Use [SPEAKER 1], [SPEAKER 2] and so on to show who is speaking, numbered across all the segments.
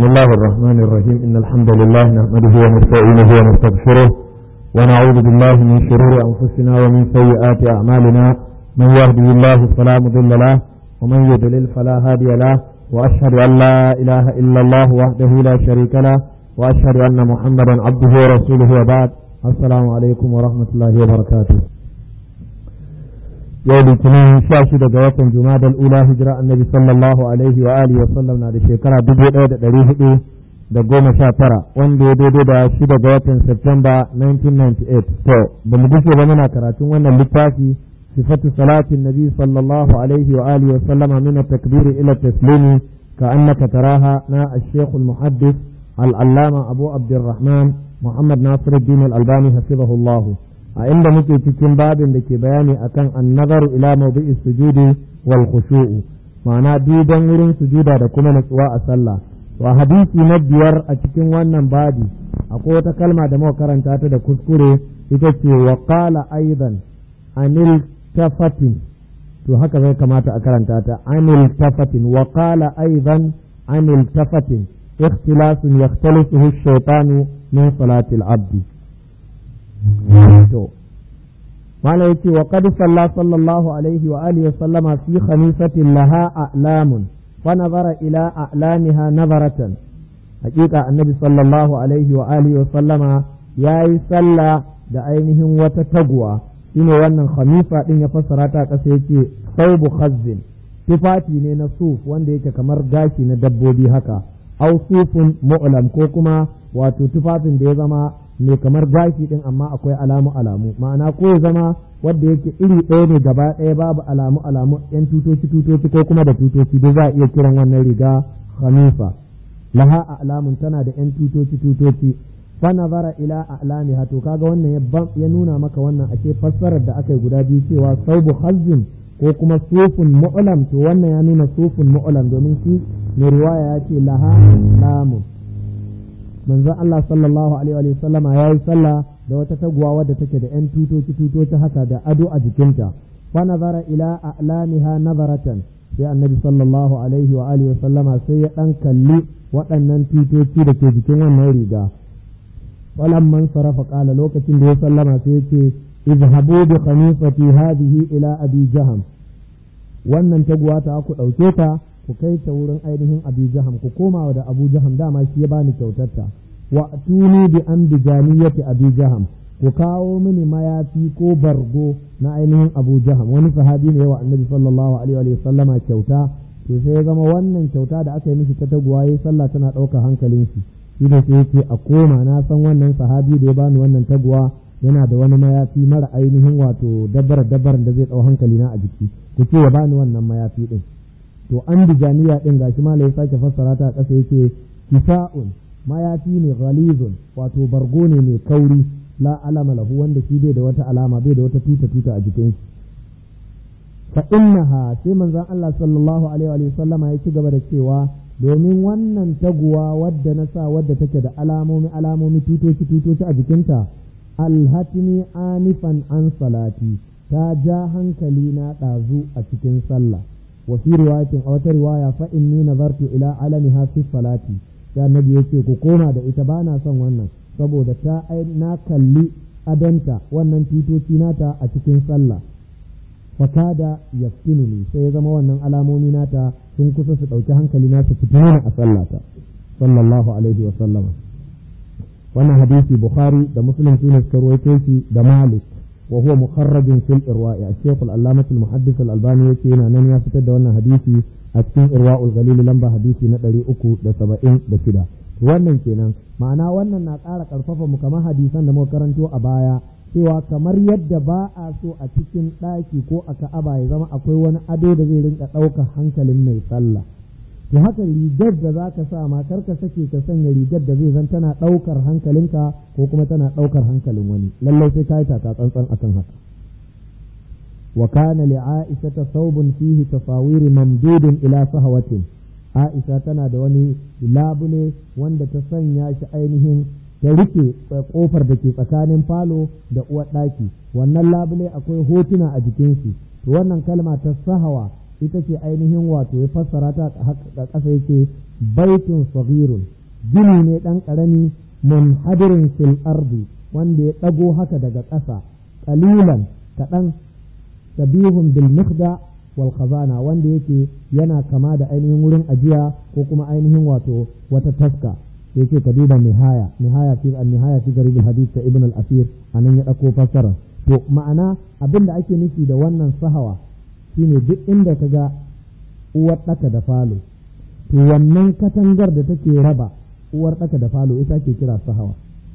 [SPEAKER 1] الله الرحمن الرحيم إن الحمد لله نحمده ونستعينه ونستغفره ونعوذ بالله من شرور أنفسنا ومن سيئات أعمالنا من يهده الله فلا مضل له ومن يضلل فلا هادي له وأشهد أن لا إله إلا الله وحده لا شريك له وأشهد أن محمدا عبده ورسوله وبعد السلام عليكم ورحمة الله وبركاته yau litinin sha shida ga watan jumadal ula hijira annabi sallallahu alaihi wa alihi wa sallam na da shekara dubu ɗaya da ɗari hudu da goma sha tara wanda ya daidai da shida ga watan septemba 1998 to ba mu gushe ba muna karatun wannan littafi sifatu salatin nabi sallallahu alaihi wa alihi wa sallama min takbiri ila taslimi ka annaka taraha na الشيخ المحدث العلامة أبو عبد الرحمن محمد ناصر الدين الألباني حفظه الله a inda muke cikin babin da ke bayani akan annazaru ila mawdi'i sujudi wal khushu'u ma'ana duban wurin sujuda da kuma natsuwa a sallah wa hadisi na biyar a cikin wannan babi akwai wata kalma da muka karanta ta da kuskure ita ce wa qala aidan anil tafatin to haka zai kamata a karanta ta anil tafatin wa qala aidan anil tafatin ikhtilasun yaxtalisuhu ash-shaytanu min salati al-abdi to mala yace wa qad salla sallallahu alaihi wa alihi sallama fi khamisatin laha a'lamun fa nazara ila a'lamiha nazaratan hakika annabi sallallahu alaihi wa alihi sallama yayi sallah da ainihin wata taguwa shine wannan khamisa din ya fassara ta kasa yace saubu khazzin tufafi ne na suf wanda yake kamar gashi na dabbobi haka au sufun mu'lam ko kuma wato tufafin da ya zama mai kamar gashi din amma akwai alamu alamu ma'ana ko ya zama wanda yake iri ɗaya ne gaba ɗaya babu alamu alamu yan tutoci tutoci ko kuma da tutoci duk za a iya kiran wannan riga khamifa laha alamun tana da yan tutoci tutoci fa nazara ila a'lamiha to kaga wannan ya nuna maka wannan ashe fassarar da aka yi guda biyu cewa saubu hazzin ko kuma sufun mu'lam to wannan ya nuna sufun mu'lam domin shi mai riwaya ya ce laha alamun manzon Allah sallallahu alaihi wa sallama ya yi sallah da wata taguwa wadda take da ‘yan tutoci tutoci haka da ado a jikinta fa nazara ila a'lamiha nazaratan sai annabi sallallahu alaihi wa alihi wa sallama sai ya dan kalli waɗannan tutoci da ke jikin wannan riga man sarafa qala lokacin da ya sallama sai ya ce izhabu bi khamisati hadhihi ila abi jaham wannan taguwa ta ku ɗauke ta ku kai ta wurin ainihin abu jaham ku koma da abu jaham dama shi ya bani kyautarta wa tuni bi an bijaniyati abu jaham ku kawo mini mayafi ko bargo na ainihin abu jaham wani sahabi ne wa annabi sallallahu alaihi wa sallama kyauta to sai ya zama wannan kyauta da aka yi mishi ta taguwa yayi sallah tana ɗaukar hankalin shi shi da sai yake a koma na san wannan sahabi da ya bani wannan taguwa yana da wani mayafi mara ainihin wato dabbar dabbar da zai ɗau hankali na a jiki ku ce ya bani wannan mayafi din to an bijaniya din gashi ma ya sake fassara ta ƙasa yake kisa'un mayafi ne ghalizun wato bargo ne mai kauri la alama lahu wanda shi bai da wata alama bai da wata tuta tuta a jikin shi fa innaha sai manzon Allah sallallahu alaihi wa sallama ya ci gaba da cewa domin wannan taguwa wadda na sa wadda take da alamomi alamomi tutoci tutoci a jikinta alhatini anifan an salati ta ja hankali na ɗazu a cikin sallah وفي رواية أو رواية فإني نظرت إلى علمها في الصلاة sai annabi ya ce ku koma da ita ba na son wannan saboda ta na kalli adanta wannan tutoci nata a cikin sallah fakada yaftinuni sai ya zama wannan alamomi nata sun kusa su ɗauki hankali na su fitina a sallata sallallahu alaihi wa sallama wannan hadisi bukhari da muslim sune suka ruwaito shi da malik وهو مخرج في الإرواء الشيخ العلامة المحدث الألباني يكينا نن يفتد وانا حديثي أتكين إرواء الغليل لمبا حديثي ندري أكو دا سبعين دا شدا wannan kenan ma'ana wannan na ƙara ƙarfafa mu kamar hadisan da muka karanto a baya cewa kamar yadda ba a so a cikin ɗaki ko a ka'aba ya zama akwai wani ado da zai rinka ɗaukar hankalin mai sallah to haka rigar da za ka sa ma kar ka sake ka sanya rigar da zai zan tana ɗaukar hankalinka ko kuma tana ɗaukar hankalin wani lallai sai ka yi taka tsantsan akan haka wa kana li aisha ta saubun fihi tasawiri mamdudin ila sahawatin aisha tana da wani labule wanda ta sanya shi ainihin ta rike kofar da ke tsakanin falo da uwar ɗaki wannan labule akwai hotuna a jikin shi wannan kalma ta sahawa ita ce ainihin wato ya fassara ta a ƙasa yake baitun saghirun gini ne ɗan ƙarami munhadirin fil ardi wanda ya ɗago haka daga ƙasa ƙalilan kaɗan shabihun bil mikhda wal khazana wanda yake yana kama da ainihin wurin ajiya ko kuma ainihin wato wata taska yake ka duba nihaya nihaya fi an nihaya fi garib hadith ta ibn al-asir anan ya dauko fassara to ma'ana abin da ake nufi da wannan sahawa shine duk inda ka ga uwar daka da falo to wannan katangar da take raba uwar daka da falo ita ke kira sahawa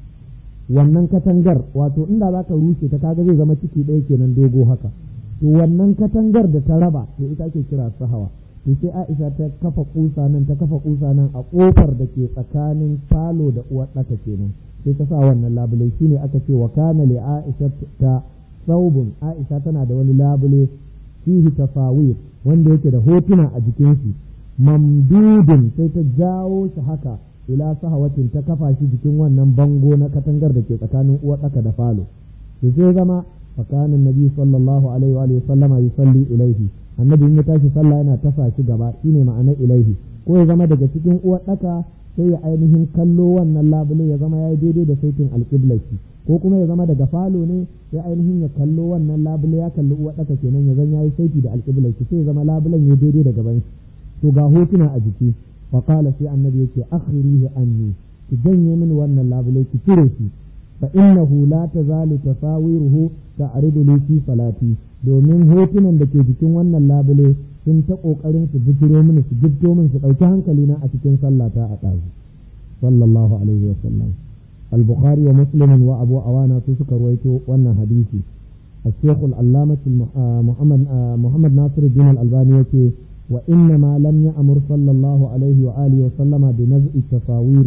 [SPEAKER 1] wannan katangar wato inda za ka rushe ta kaga zai zama ciki ɗaya kenan dogo haka to wannan katangar da ta raba to ita ke kira sahawa to sai Aisha ta kafa kusa nan ta kafa kusa nan a kofar da ke tsakanin falo da uwar ɗaka kenan sai ta sa wannan labule shine aka ce wa kana li Aisha ta saubun Aisha tana da wani labule fihi tasawir wanda yake da hotuna a jikin shi mamdudin sai ta jawo shi haka ila sahawatin ta kafa shi jikin wannan bango na katangar da ke tsakanin uwar ɗaka da falo to sai zama فكان النبي صلى الله عليه وآله وسلم يصلي إليه annabi in ya tashi sallah yana tasa shi gaba shine ma'anar ilaihi ko ya zama daga cikin uwar daka sai ya ainihin kallo wannan labule ya zama yayi daidai da saitin alqiblati ko kuma ya zama daga falo ne ya ainihin ya kallo wannan labule ya kalli uwar daka kenan ya zan yayi saiti da alqiblati sai ya zama labulen ya daidai da gaban shi to ga hotuna a jiki fa qala sai annabi yake akhirihi anni ki janye min wannan labule ki cire shi fa innahu la tazalu tasawiruhu ta'ridu li fi salati domin hotunan da ke jikin wannan labule sun ta kokarin su bijiro mini su gifto min su dauki hankali na a cikin sallata a ɗazu sallallahu alaihi wa sallam al-bukhari wa muslim wa abu awana su suka ruwaito wannan hadisi الشيخ العلامة محمد محمد ناصر الدين الألباني يقول وإنما لم يأمر صلى الله عليه وآله وسلم بنزع التصاوير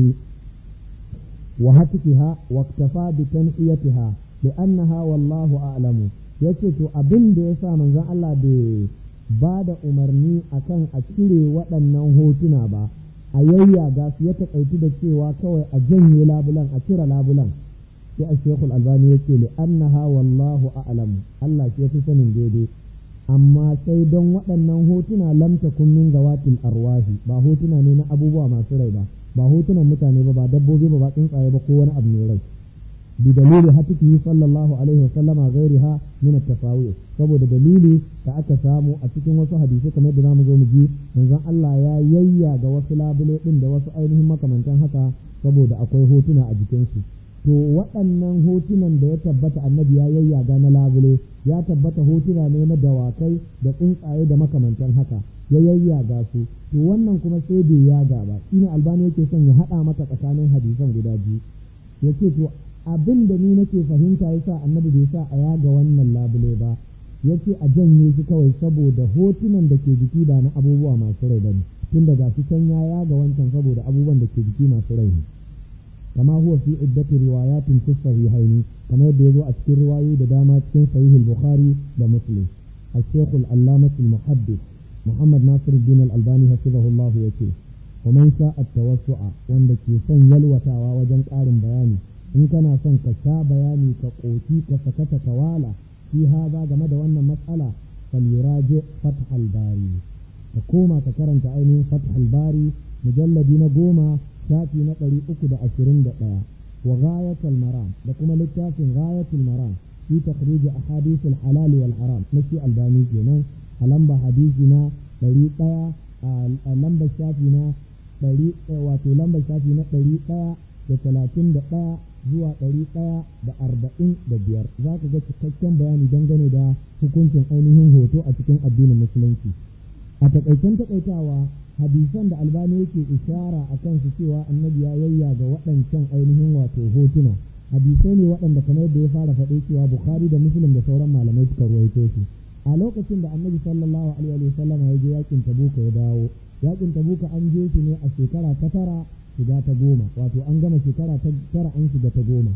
[SPEAKER 1] وهتكها واكتفى بتنحيتها لأنها والله أعلم yace to abin da ya sa manzon Allah bai ba da umarni akan a cire waɗannan hotuna ba a yayyaga su ya taƙaitu da cewa kawai a janye labulan a cire labulan sai a shekul albani ya ce li'annaha wallahu a'lamu Allah shi ya fi sanin daidai amma sai don waɗannan hotuna lam takun min gawatil arwahi ba hotuna ne na abubuwa masu rai ba ba hotunan mutane ba ba dabbobi ba ba tsuntsaye ba ko wani abu mai rai bi dalili hatikihi sallallahu alaihi wa sallama ghairiha min at-tafawih saboda dalili da aka samu a cikin wasu hadisi kamar yadda zamu zo mu ji manzon Allah ya yayya ga wasu labule din da wasu ainihin makamantan haka saboda akwai hotuna a jikinsu to waɗannan hotunan da ya tabbata annabi ya yayyaga na labule ya tabbata hotuna ne na dawakai da tsuntsaye da makamantan haka ya yayyaga su to wannan kuma sai bai yaga ba shine albani yake son ya haɗa maka tsakanin hadisan guda biyu yace to abin da ni nake fahimta yasa annabi bai sa a yaga wannan labule ba yace a janye shi kawai saboda hotunan da ke jiki ba na abubuwa masu rai bane tun daga shi can ya yaga wancan saboda abubuwan da ke jiki masu rai ne كما هو في عدة روايات في الصحيحين كما يبدو أذكر رواية دامات في صحيح البخاري ومسلم الشيخ العلامة المحدث محمد ناصر الدين الألباني حفظه الله يكي ومن شاء التوسع وندك سن يلوتا وجن قارن بياني إن كان سن كشا بياني كقوتي كسكت كوالا في هذا جمد وأن مسألة فليراجع فتح الباري تقوم تكرنت عيني فتح الباري مجلد نقوم shafi na ɗari uku da ashirin da ɗaya wa ghayatul maram da kuma littafin ghayatul maram fi takhrij ahadith al halal wal haram na shi albani kenan a lamba hadisi na ɗari ɗaya a lamba shafi na ɗari wato lamba shafi na ɗari ɗaya da talatin da ɗaya zuwa ɗari ɗaya da arba'in da biyar za ka ga cikakken bayani dangane da hukuncin ainihin hoto a cikin addinin musulunci a takaicen takaitawa hadisan da albani yake ishara a kansu cewa annabi ya yayya ga waɗancan ainihin wato hotuna hadisai ne waɗanda kamar yadda ya fara faɗe cewa bukhari da muslim da sauran malamai suka ruwaito su a lokacin da annabi sallallahu alaihi wa sallam ya je yakin tabuka ya dawo yakin tabuka an je shi ne a shekara ta tara shiga ta goma wato an gama shekara ta tara an shiga ta goma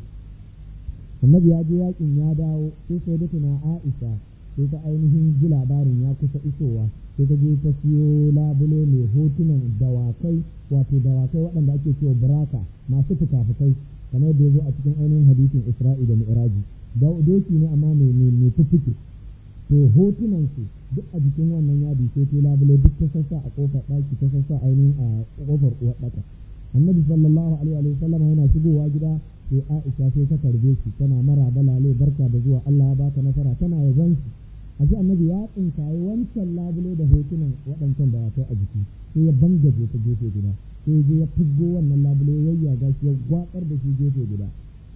[SPEAKER 1] annabi ya je yakin ya dawo sai sai da tuna aisha sai ta ainihin ji labarin ya kusa isowa sai ta je ta siyo labule mai hotunan dawakai wato dawakai waɗanda ake cewa buraka masu fuka-fukai kamar yadda ya zo a cikin ainihin hadisin isra'i da mi'raji doki ne amma mai fuffuke to hotunan su duk a jikin wannan yadi sai ta labule duk ta sassa a kofar ɗaki ta sassa ainihin a kofar uwar ɗaka annabi sallallahu alaihi wa sallam yana shigowa gida sai Aisha sai ta karbe shi tana mara balale barka da zuwa Allah ya baka nasara tana yabon shi aji annabi ya tsinkaye wancan labule da hotunan waɗancan da watai a jiki sai ya bangaje ta gefe guda sai je ya fusgo wannan labule ya yayyaga shi ya gwatsar da shi gefe guda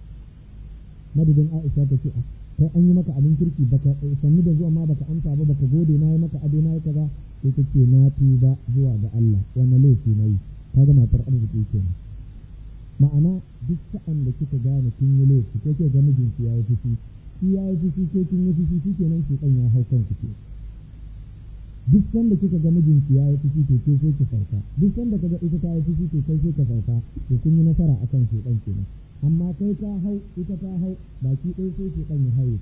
[SPEAKER 1] madadin Aisha ta ce kai an yi maka abin kirki baka sanni da zuwa ma baka amsa ba baka gode na yi maka ado na yi kaza sai ta ce na tuba zuwa ga Allah wannan laifi na yi kaga matar arziki kenan ma'ana duk sa'an da kika gane kin yi laifi ko ke ga mijinki ya yi fushi shi ya yi fushi ko kin yi fushi shikenan shi kan ya hau kanku ke duk sanda kika ga mijinki ya yi fushi to ke sai ki farka duk sanda kaga ita ta yi fushi to kai sai ka farka to kun yi nasara akan shi dan kenan amma kai ta hau ita ta hau baki ɗaya sai shi dan ya haye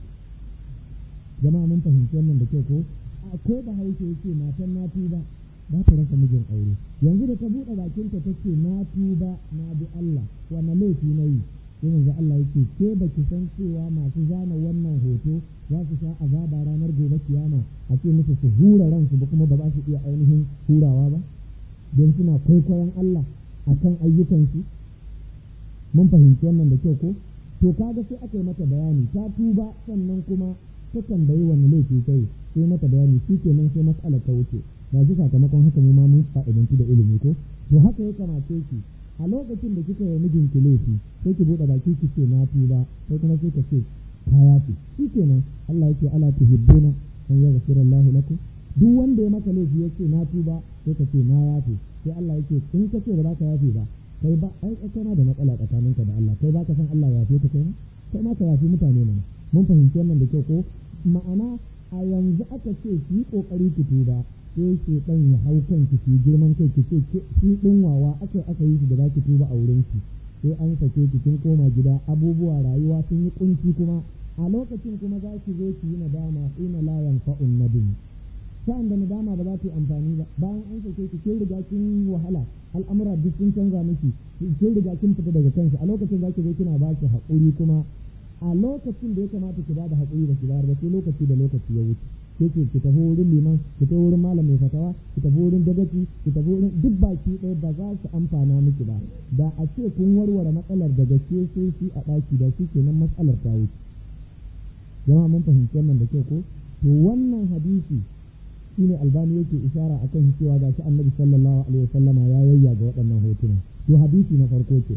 [SPEAKER 1] jama'a mun fahimci wannan da kyau ko a ko ba haushe yake matan na tuba ba ta rasa mijin aure yanzu da ta buɗe bakinta ta ce na tuba na bi Allah wannan laifi na yi sai yanzu Allah yake ke ba ki san cewa masu zana wannan hoto za su sha azaba ranar gobe kiyama a ce musu su hura ransu ba kuma ba za su iya ainihin hurawa ba don suna kwaikwayon Allah akan ayyukansu mun fahimci wannan da kyau ko to kaga sai aka yi mata bayani ta tuba sannan kuma ta tambayi wani laifi kai sai mata bayani shi kenan sai matsalar ta wuce ba shi sakamakon haka mu ma mun fa'idantu da ilimi ko to haka ya kamace ki a lokacin da kika yi mijinki laifi sai ki buɗe baki ki ce na tuba sai kuma sai ka ce ka yafi shi kenan Allah yake ala tuhibbuna an yaghfira Allah lakum duk wanda ya maka laifi yace na tuba sai ka ce na yafi sai Allah yake in ka ce ba za ka yafi ba kai ba ai kana da matsala tsakaninka da Allah kai ba ka san Allah ya yafe ka kai kai ma ka yafi mutane mana mun fahimci wannan da kyau ko ma'ana a yanzu aka ce ki yi kokari ki tuba sai ke dan ya hau kanki ki girman kai ki ce shi din wawa aka aka yi shi da zaki tuba a wurin ki sai an sake ki kin koma gida abubuwa rayuwa sun yi kunci kuma a lokacin kuma za ki zo ki yi nadama ina la yanfa'un nadim sa'an da nadama ba za ta yi amfani ba bayan an sake ki kin riga kin wahala al'amura duk sun canza miki kin riga kin fita daga kanki a lokacin za ki zo kina ba ki haƙuri kuma a lokacin da ya kamata ki bada haƙuri da ki bayar ba sai lokaci da lokaci ya wuce ke ce ki tafi wurin liman ki tafi wurin malam mai fatawa ki tafi wurin dagaci ki tafi wurin duk baki ɗaya ba za su amfana miki ba da a ce kun warware matsalar daga ke sai shi a ɗaki da shi kenan matsalar ta wuce jama'a mun fahimci wannan da kyau ko to wannan hadisi shine albani yake ishara akan cewa ga shi annabi sallallahu alaihi wasallama ya yayya ga waɗannan hotuna to hadisi na farko ke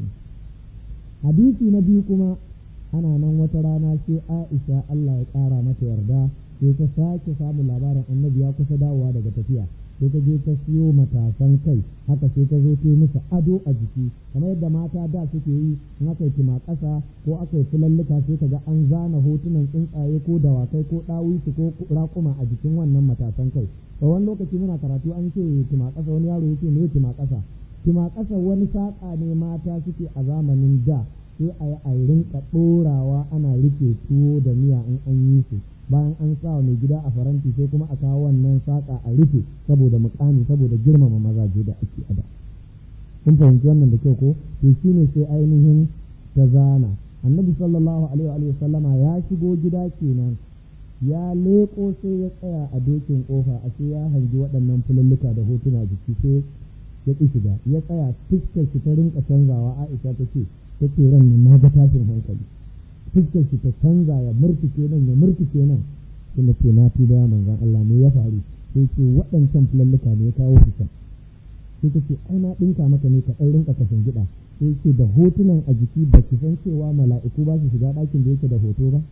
[SPEAKER 1] hadisi na biyu kuma ana nan wata rana sai Aisha Allah ya ƙara mata yarda sai ta sake samun labarin annabi ya kusa dawowa daga tafiya sai ta je ta siyo matasan kai haka sai ta zo ta yi musu ado a jiki kamar yadda mata da suke yi in aka yi ƙasa ko aka yi fulalluka sai ka ga an zana hotunan tsuntsaye ko dawakai ko ɗawisu ko raƙuma a jikin wannan matasan kai a wani lokaci muna karatu an ce ƙasa wani yaro ya ce me ƙasa ƙasa wani saƙa ne mata suke a zamanin da sai a yi a rinka ɗorawa ana rike tuwo da miya in an yi su bayan an sa mai gida a faranti sai kuma a kawo wannan saƙa a rufe saboda mukami saboda girmama mazaje da ake ada kun fahimci wannan da kyau ko to shine sai ainihin ta zana annabi sallallahu alaihi wa sallama ya shigo gida kenan ya leƙo sai ya tsaya a dokin kofa a sai ya hangi waɗannan fululluka da hotuna jiki sai ya ƙi shiga ya tsaya fuskar shi ta rinka canzawa aisha ta ce ta ce ran nan na ga tashin hankali fuskar shi ta canza ya murtuke nan ya murtuke nan kuma ce na tuba ya manzan Allah ne ya faru sai ce waɗancan fulalluka ne ya kawo su can sai ta ce ai na ɗinka maka ne ka ɗan rinka kashin gida sai ce da hotunan a jiki ba ki san cewa mala'iku ba su shiga ɗakin da yake da hoto ba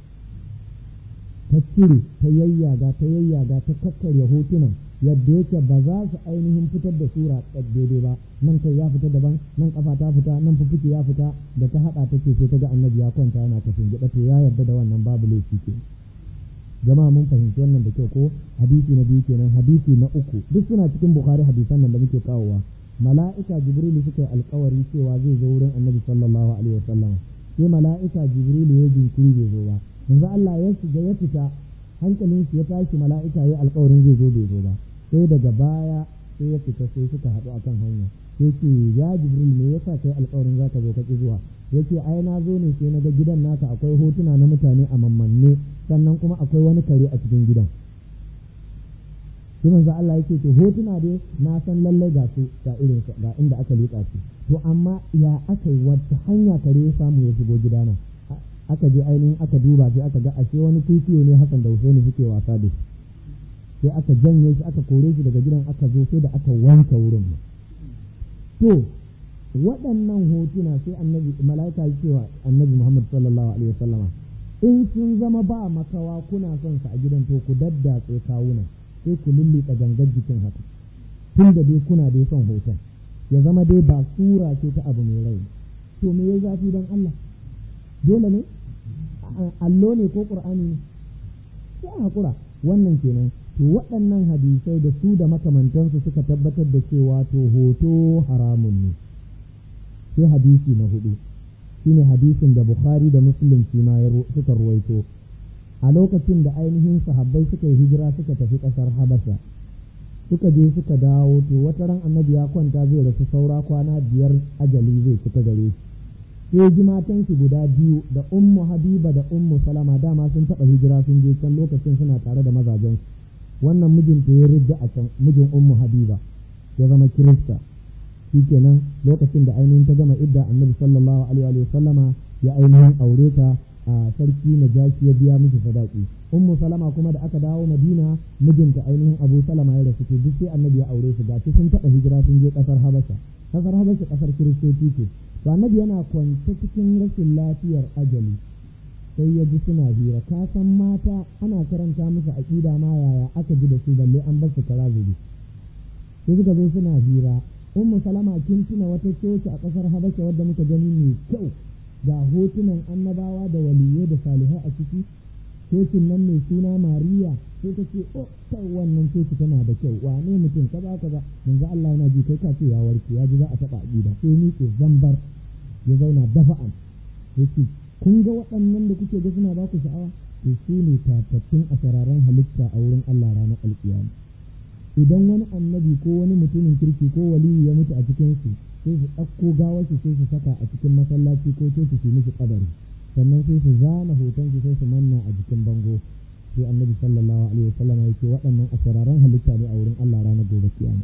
[SPEAKER 1] ta cire ta yayyaga ta yayyaga ta kakkarya hotunan yadda yake ba za su ainihin fitar da sura daidai ba nan kai ya fita daban nan kafa ta fita nan fufuke ya fita da ta hada ta ce sai ta ga annabi ya kwanta yana kashin gida to ya yarda da wannan babu laifi ke jama'a mun fahimci wannan da kyau ko hadisi na biyu kenan hadisi na uku duk suna cikin bukhari hadisan nan da muke kawowa mala'ika jibrilu suka yi alkawari cewa zai zo wurin annabi sallallahu alaihi wasallam sai mala'ika jibrilu ya jinkiri bai zo ba yanzu Allah ya shiga ya fita hankalin shi ya tashi mala'ika ya alkawarin zai zo bai zo ba sai daga baya sai ya fita sai suka haɗu akan hanya sai ce ya jibril me yasa kai alkawarin zaka zo ka ki zuwa yace ai na zo ne sai na ga gidan naka akwai hotuna na mutane a mammanne sannan kuma akwai wani kare a cikin gidan sai manzo Allah yake to hotuna dai na san lalle ga su ga irin ga inda aka liƙa su to amma ya aka yi wata hanya kare ya samu ya shigo gidana aka je ainihin aka duba sai aka ga ashe wani kwikwiyo ne Hassan da Husaini suke wasa da shi sai aka janye shi aka kore shi daga gidan aka zo sai da aka wanke wurin to waɗannan hotuna sai annabi mala'ika ya cewa annabi Muhammad sallallahu alaihi wasallama in sun zama ba makawa kuna son su a gidan to ku daddatse kawunan sai ku lullika gangar jikin haka tun da dai kuna dai son hoton ya zama dai ba sura ce ta abu mai rai to me ya zafi don Allah dole ne allo ne ko qur'ani ne sai hakura wannan kenan to waɗannan hadisai da su da makamantansu suka tabbatar da cewa to hoto haramun ne sai hadisi na hudu shine hadisin da Bukhari da Muslim shi ma suka ruwaito a lokacin da ainihin sahabbai suka yi hijira suka tafi ƙasar Habasha suka je suka dawo to wata ran annabi ya kwanta zai rasu saura kwana biyar ajali zai cika gare shi sai ji matan shi guda biyu da ummu habiba da ummu salama dama sun taɓa hijira sun je can lokacin suna tare da mazajen wannan mijinta ya ridda a can mijin ummu habiba ya zama kirista shikenan lokacin da ainihin ta gama idda annabi sallallahu alaihi wa sallama ya ainihin aure ta a sarki najashi ya biya miki sadaki ummu salama kuma da aka dawo madina mijinta ainihin abu salama ya rasu duk sai annabi ya aure su gashi sun taɓa hijira sun je ƙasar habasha ƙasar habasha ƙasar kiristoci ce to annabi yana kwance cikin rashin lafiyar ajali sai ya ji suna hira ka san mata ana karanta musu aƙida ma yaya aka ji da su balle an bar su kara zubi sai suka zo suna hira ummu salama kin tuna wata coci a ƙasar habasha wadda muka gani mai kyau ga hotunan annabawa da waliyai da salihai a ciki cocin nan mai suna mariya sai ta ce oh kai wannan coci tana da kyau wane mutum kaza kaza manzo Allah yana ji kai ka ce ya warke ya ji za a taɓa aqida sai ni ke zambar ya zauna dafa'an yace kun ga waɗannan da kuke ga suna ba ku sha'awa to su ne tatattun a sararan halitta a wurin Allah ranar alƙiyama idan wani annabi ko wani mutumin kirki ko waliyu ya mutu a cikin su sai su ɗauko gawar su sai su saka a cikin masallaci ko coci su mishi kabari sannan sai su zana hoton su sai su manna a jikin bango sai annabi sallallahu alaihi wasallam ya ce waɗannan asararan halitta ne a wurin Allah ranar gobe kiyama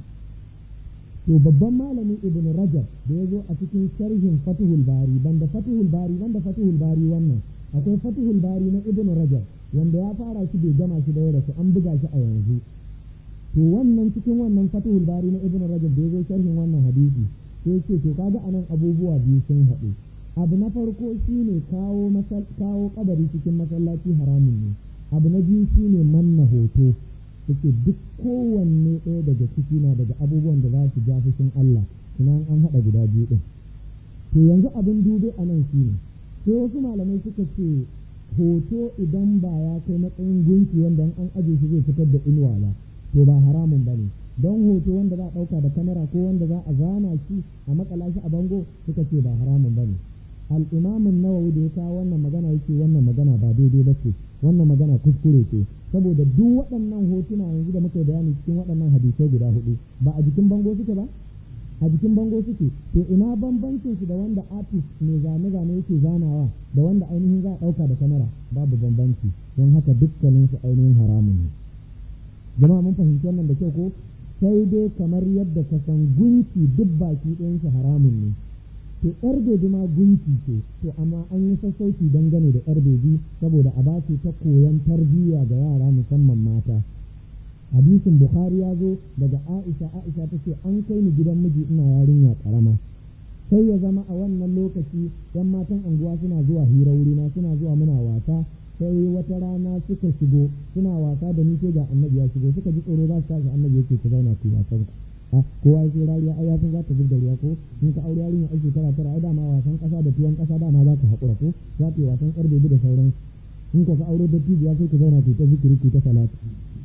[SPEAKER 1] to babban malami ibn rajab da ya zo a cikin sharhin fatuhul bari banda fatuhul bari banda fatuhul bari wannan akwai fatuhul bari na ibn rajab wanda ya fara shi bai gama shi da yau su an buga shi a yanzu to wannan cikin wannan fatuhul bari na ibn rajab da ya zo sharhin wannan hadisi sai ce to kaga anan abubuwa biyu sun haɗu abu na farko shine kawo kawo kadari cikin masallaci haramun ne abu na biyu shine manna hoto yake duk kowanne ɗaya daga ciki na daga abubuwan da za su ja fushin Allah ina an haɗa guda biyu ɗin to yanzu abin dube a nan shine sai wasu malamai suka ce hoto idan ba ya kai matsayin gunki wanda an aje shi zai fitar da inuwa ba to ba haramun ba ne don hoto wanda za a ɗauka da kamera ko wanda za a zana shi a makala shi a bango suka ce ba haramun ba ne al'imamin nawawi da ya kawo wannan magana yake wannan magana ba daidai ba ce wannan magana kuskure ce saboda duk waɗannan hotuna yanzu da muka bayani cikin waɗannan hadisai guda hudu ba a jikin bango suke ba a jikin bango suke to ina bambancin su da wanda artist mai zane zane yake zanawa da wanda ainihin za a ɗauka da kamera babu bambanci don haka dukkanin su ainihin haramun ne jama'a mun fahimci wannan da kyau ko sai dai kamar yadda ka san gunki duk baki ɗayan shi haramun ne to yar bebi ma gunki ce to amma an yi sassauci dangane da yar bebi saboda a bace ta koyon tarbiyya ga yara musamman mata hadisin bukhari ya zo daga aisha aisha ta ce an kai ni gidan miji ina yarinya karama sai ya zama a wannan lokaci yan matan anguwa suna zuwa hira wurina suna zuwa muna wasa sai wata rana suka shigo suna wasa da ni sai ga annabi ya shigo suka ji tsoro za su tashi annabi yake ku zauna ku wasan ku a kowa ya rariya ai ya san za ta zub da ruwa ko in ka aure yarinya ai shekara tara ai dama wasan kasa da tuwon kasa dama za ka haƙura ko za ta yi wasan ƙar bebi da sauran in ka aure da tijiya sai ku zauna ku ta zikiri ku ta salatu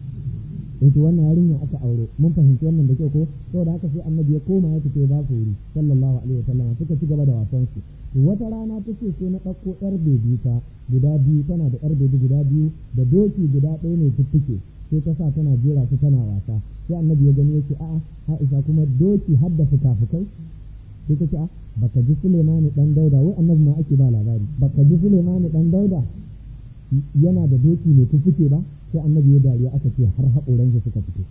[SPEAKER 1] to wannan yarinya aka aure mun fahimci wannan da kyau ko saboda haka sai annabi ya koma ya tafi ba su wuri sallallahu alaihi wasallam suka ci gaba da wasan su wata rana ta ce sai na ɗauko yar bebi ta guda biyu tana da yar bebi guda biyu da doki guda ɗaya ne fiffike sai ta sa tana jera su tana wasa sai annabi ya gani yake a'a Aisha kuma doki har da fukafukai sai ta ce a baka ji Sulemani dan Dauda wai annabi ma ake ba labari baka ji Sulemani dan Dauda yana da doki ne fiffike ba sai annabi ya dariya aka ce har haƙoran suka fito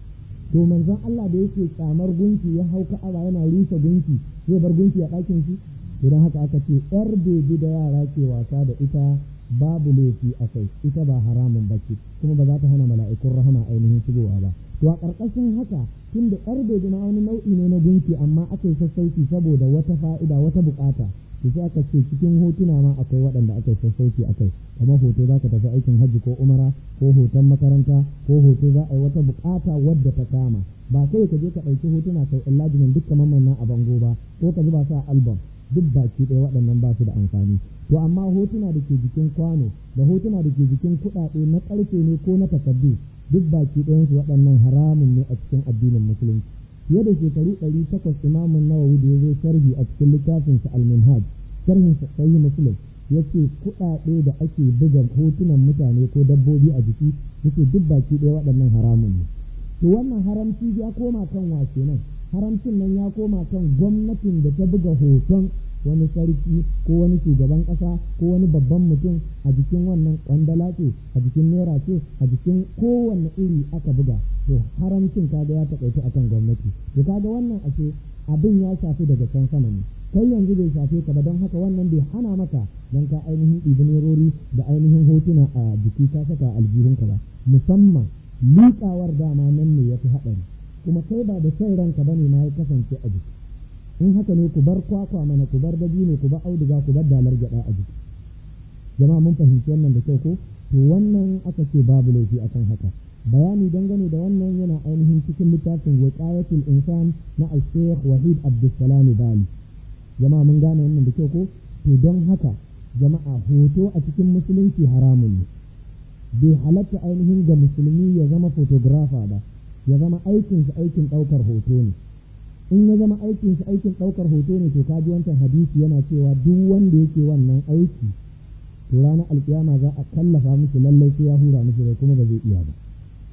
[SPEAKER 1] to manzon Allah da yake tsamar gunki ya hau ka'aba yana rusa gunki zai bar gunki a ɗakin shi idan haka aka ce yar bebi da yara ke wasa da ita babu laifi a kai ita ba haramun bace kuma ba za ta hana mala'ikun rahama ainihin shigowa ba to a ƙarƙashin haka tun da yar bebi ma wani nau'i ne na gunki amma aka yi sassauci saboda wata fa'ida wata buƙata to sai aka ce cikin hotuna ma akwai waɗanda aka yi sassauci akai kamar hoto za ka tafi aikin hajji ko umara ko hoton makaranta ko hoto za a yi wata buƙata wadda ta kama ba kai ka je ka ɗauki hotuna kai illajimin duk kamar manna a bango ba ko ka zuba su a album duk baki ɗaya waɗannan ba su da amfani to amma hotuna da ke jikin kwano da hotuna da ke jikin kuɗaɗe na ƙarfe ne ko na takardu duk baki ɗayansu waɗannan haramun ne a cikin addinin musulunci fiye da shekaru ɗari takwas imamun nawawi da ya zo sharhi a cikin littafinsa al-minhaj sharhin sahih muslim yace kuɗaɗe da ake buga hotunan mutane ko dabbobi a jiki yace duk baki ɗaya waɗannan haramun ne to wannan haramci ya koma kan wace nan haramcin nan ya koma kan gwamnatin da ta buga hoton wani sarki ko wani shugaban ƙasa ko wani babban mutum a jikin wannan kwandala ce a jikin naira ce a jikin kowanne iri aka buga to haramcin kaga ya taƙaitu akan gwamnati to kaga wannan ashe abin ya shafi daga can sama ne kai yanzu bai shafe ka ba don haka wannan bai hana maka don ka ainihin ɗibi nerori da ainihin hotuna a jiki ka saka aljihunka ba musamman liƙawar dama nan ne ya fi haɗari kuma kai ba da son ranka ba ne ma ya kasance a jiki in haka ne ku bar kwakwa mana ku bar dabino ku bar auduga ku bar dalar gyaɗa a jiki jama'a mun fahimci wannan da kyau ko to wannan aka ce babu laifi akan haka bayani dangane da wannan yana ainihin cikin littafin wiqayatul insan na al-sheikh wahid abdussalam bali jama'a mun gane wannan da kyau ko to don haka jama'a hoto a cikin musulunci haramun ne bai halatta ainihin ga musulmi ya zama photographer ba ya zama aikinsa aikin ɗaukar hoto ne in ya zama aikinsa aikin ɗaukar hoto ne to kaji wancan hadisi yana cewa duk wanda yake wannan aiki to ranar alkiyama za a kallafa mishi lallai sai ya hura mishi rai kuma ba zai iya ba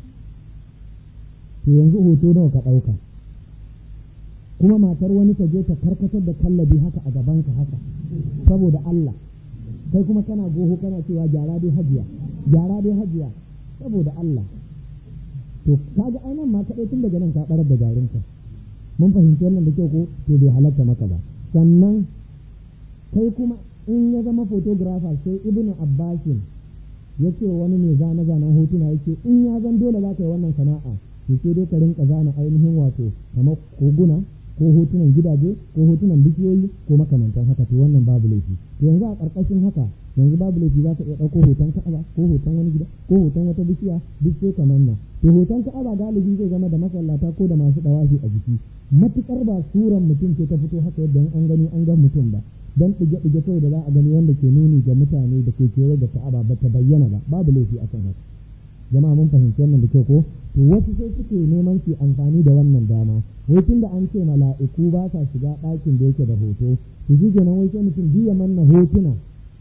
[SPEAKER 1] to yanzu hoto nawa ka ɗauka kuma matar wani ta je ta karkatar da kallabi haka a gabanka haka saboda Allah kai kuma kana goho kana cewa gyara dai hajiya gyara dai hajiya saboda Allah to kaga ainihin ma kaɗai tun daga nan ka ɓarar da garinka mun fahimci wannan da kyau ko to bai halatta maka ba sannan kai kuma in ya zama photographer sai ibnu abbasin ya ce wani mai zane zanen hotuna yake in ya zan dole za ka yi wannan sana'a to sai dai ka rinka zana ainihin wato kamar koguna ko hotunan gidaje ko hotunan bishiyoyi ko makamantan haka to wannan babu laifi to yanzu a ƙarƙashin haka yanzu babu laifi za ka iya ɗauko hoton ka'aba ko hoton wani gida ko hoton wata bishiya duk sai ka manna to hoton ka'aba galibi zai zama da masallata ko da masu ɗawafi a jiki matuƙar ba suran mutum ce ta fito haka yadda an gani an ga mutum ba dan ɗige-ɗige kawai da za a gani wanda ke nuni ga mutane da ke kewaye da ka'aba ba ta bayyana ba babu laifi akan haka jama'a mun fahimci wannan da kyau ko to wasu sai suke neman su amfani da wannan dama wai tun da an ce mala'iku ba sa shiga ɗakin da yake da hoto to shi kenan wai sai mutum biya manna hotuna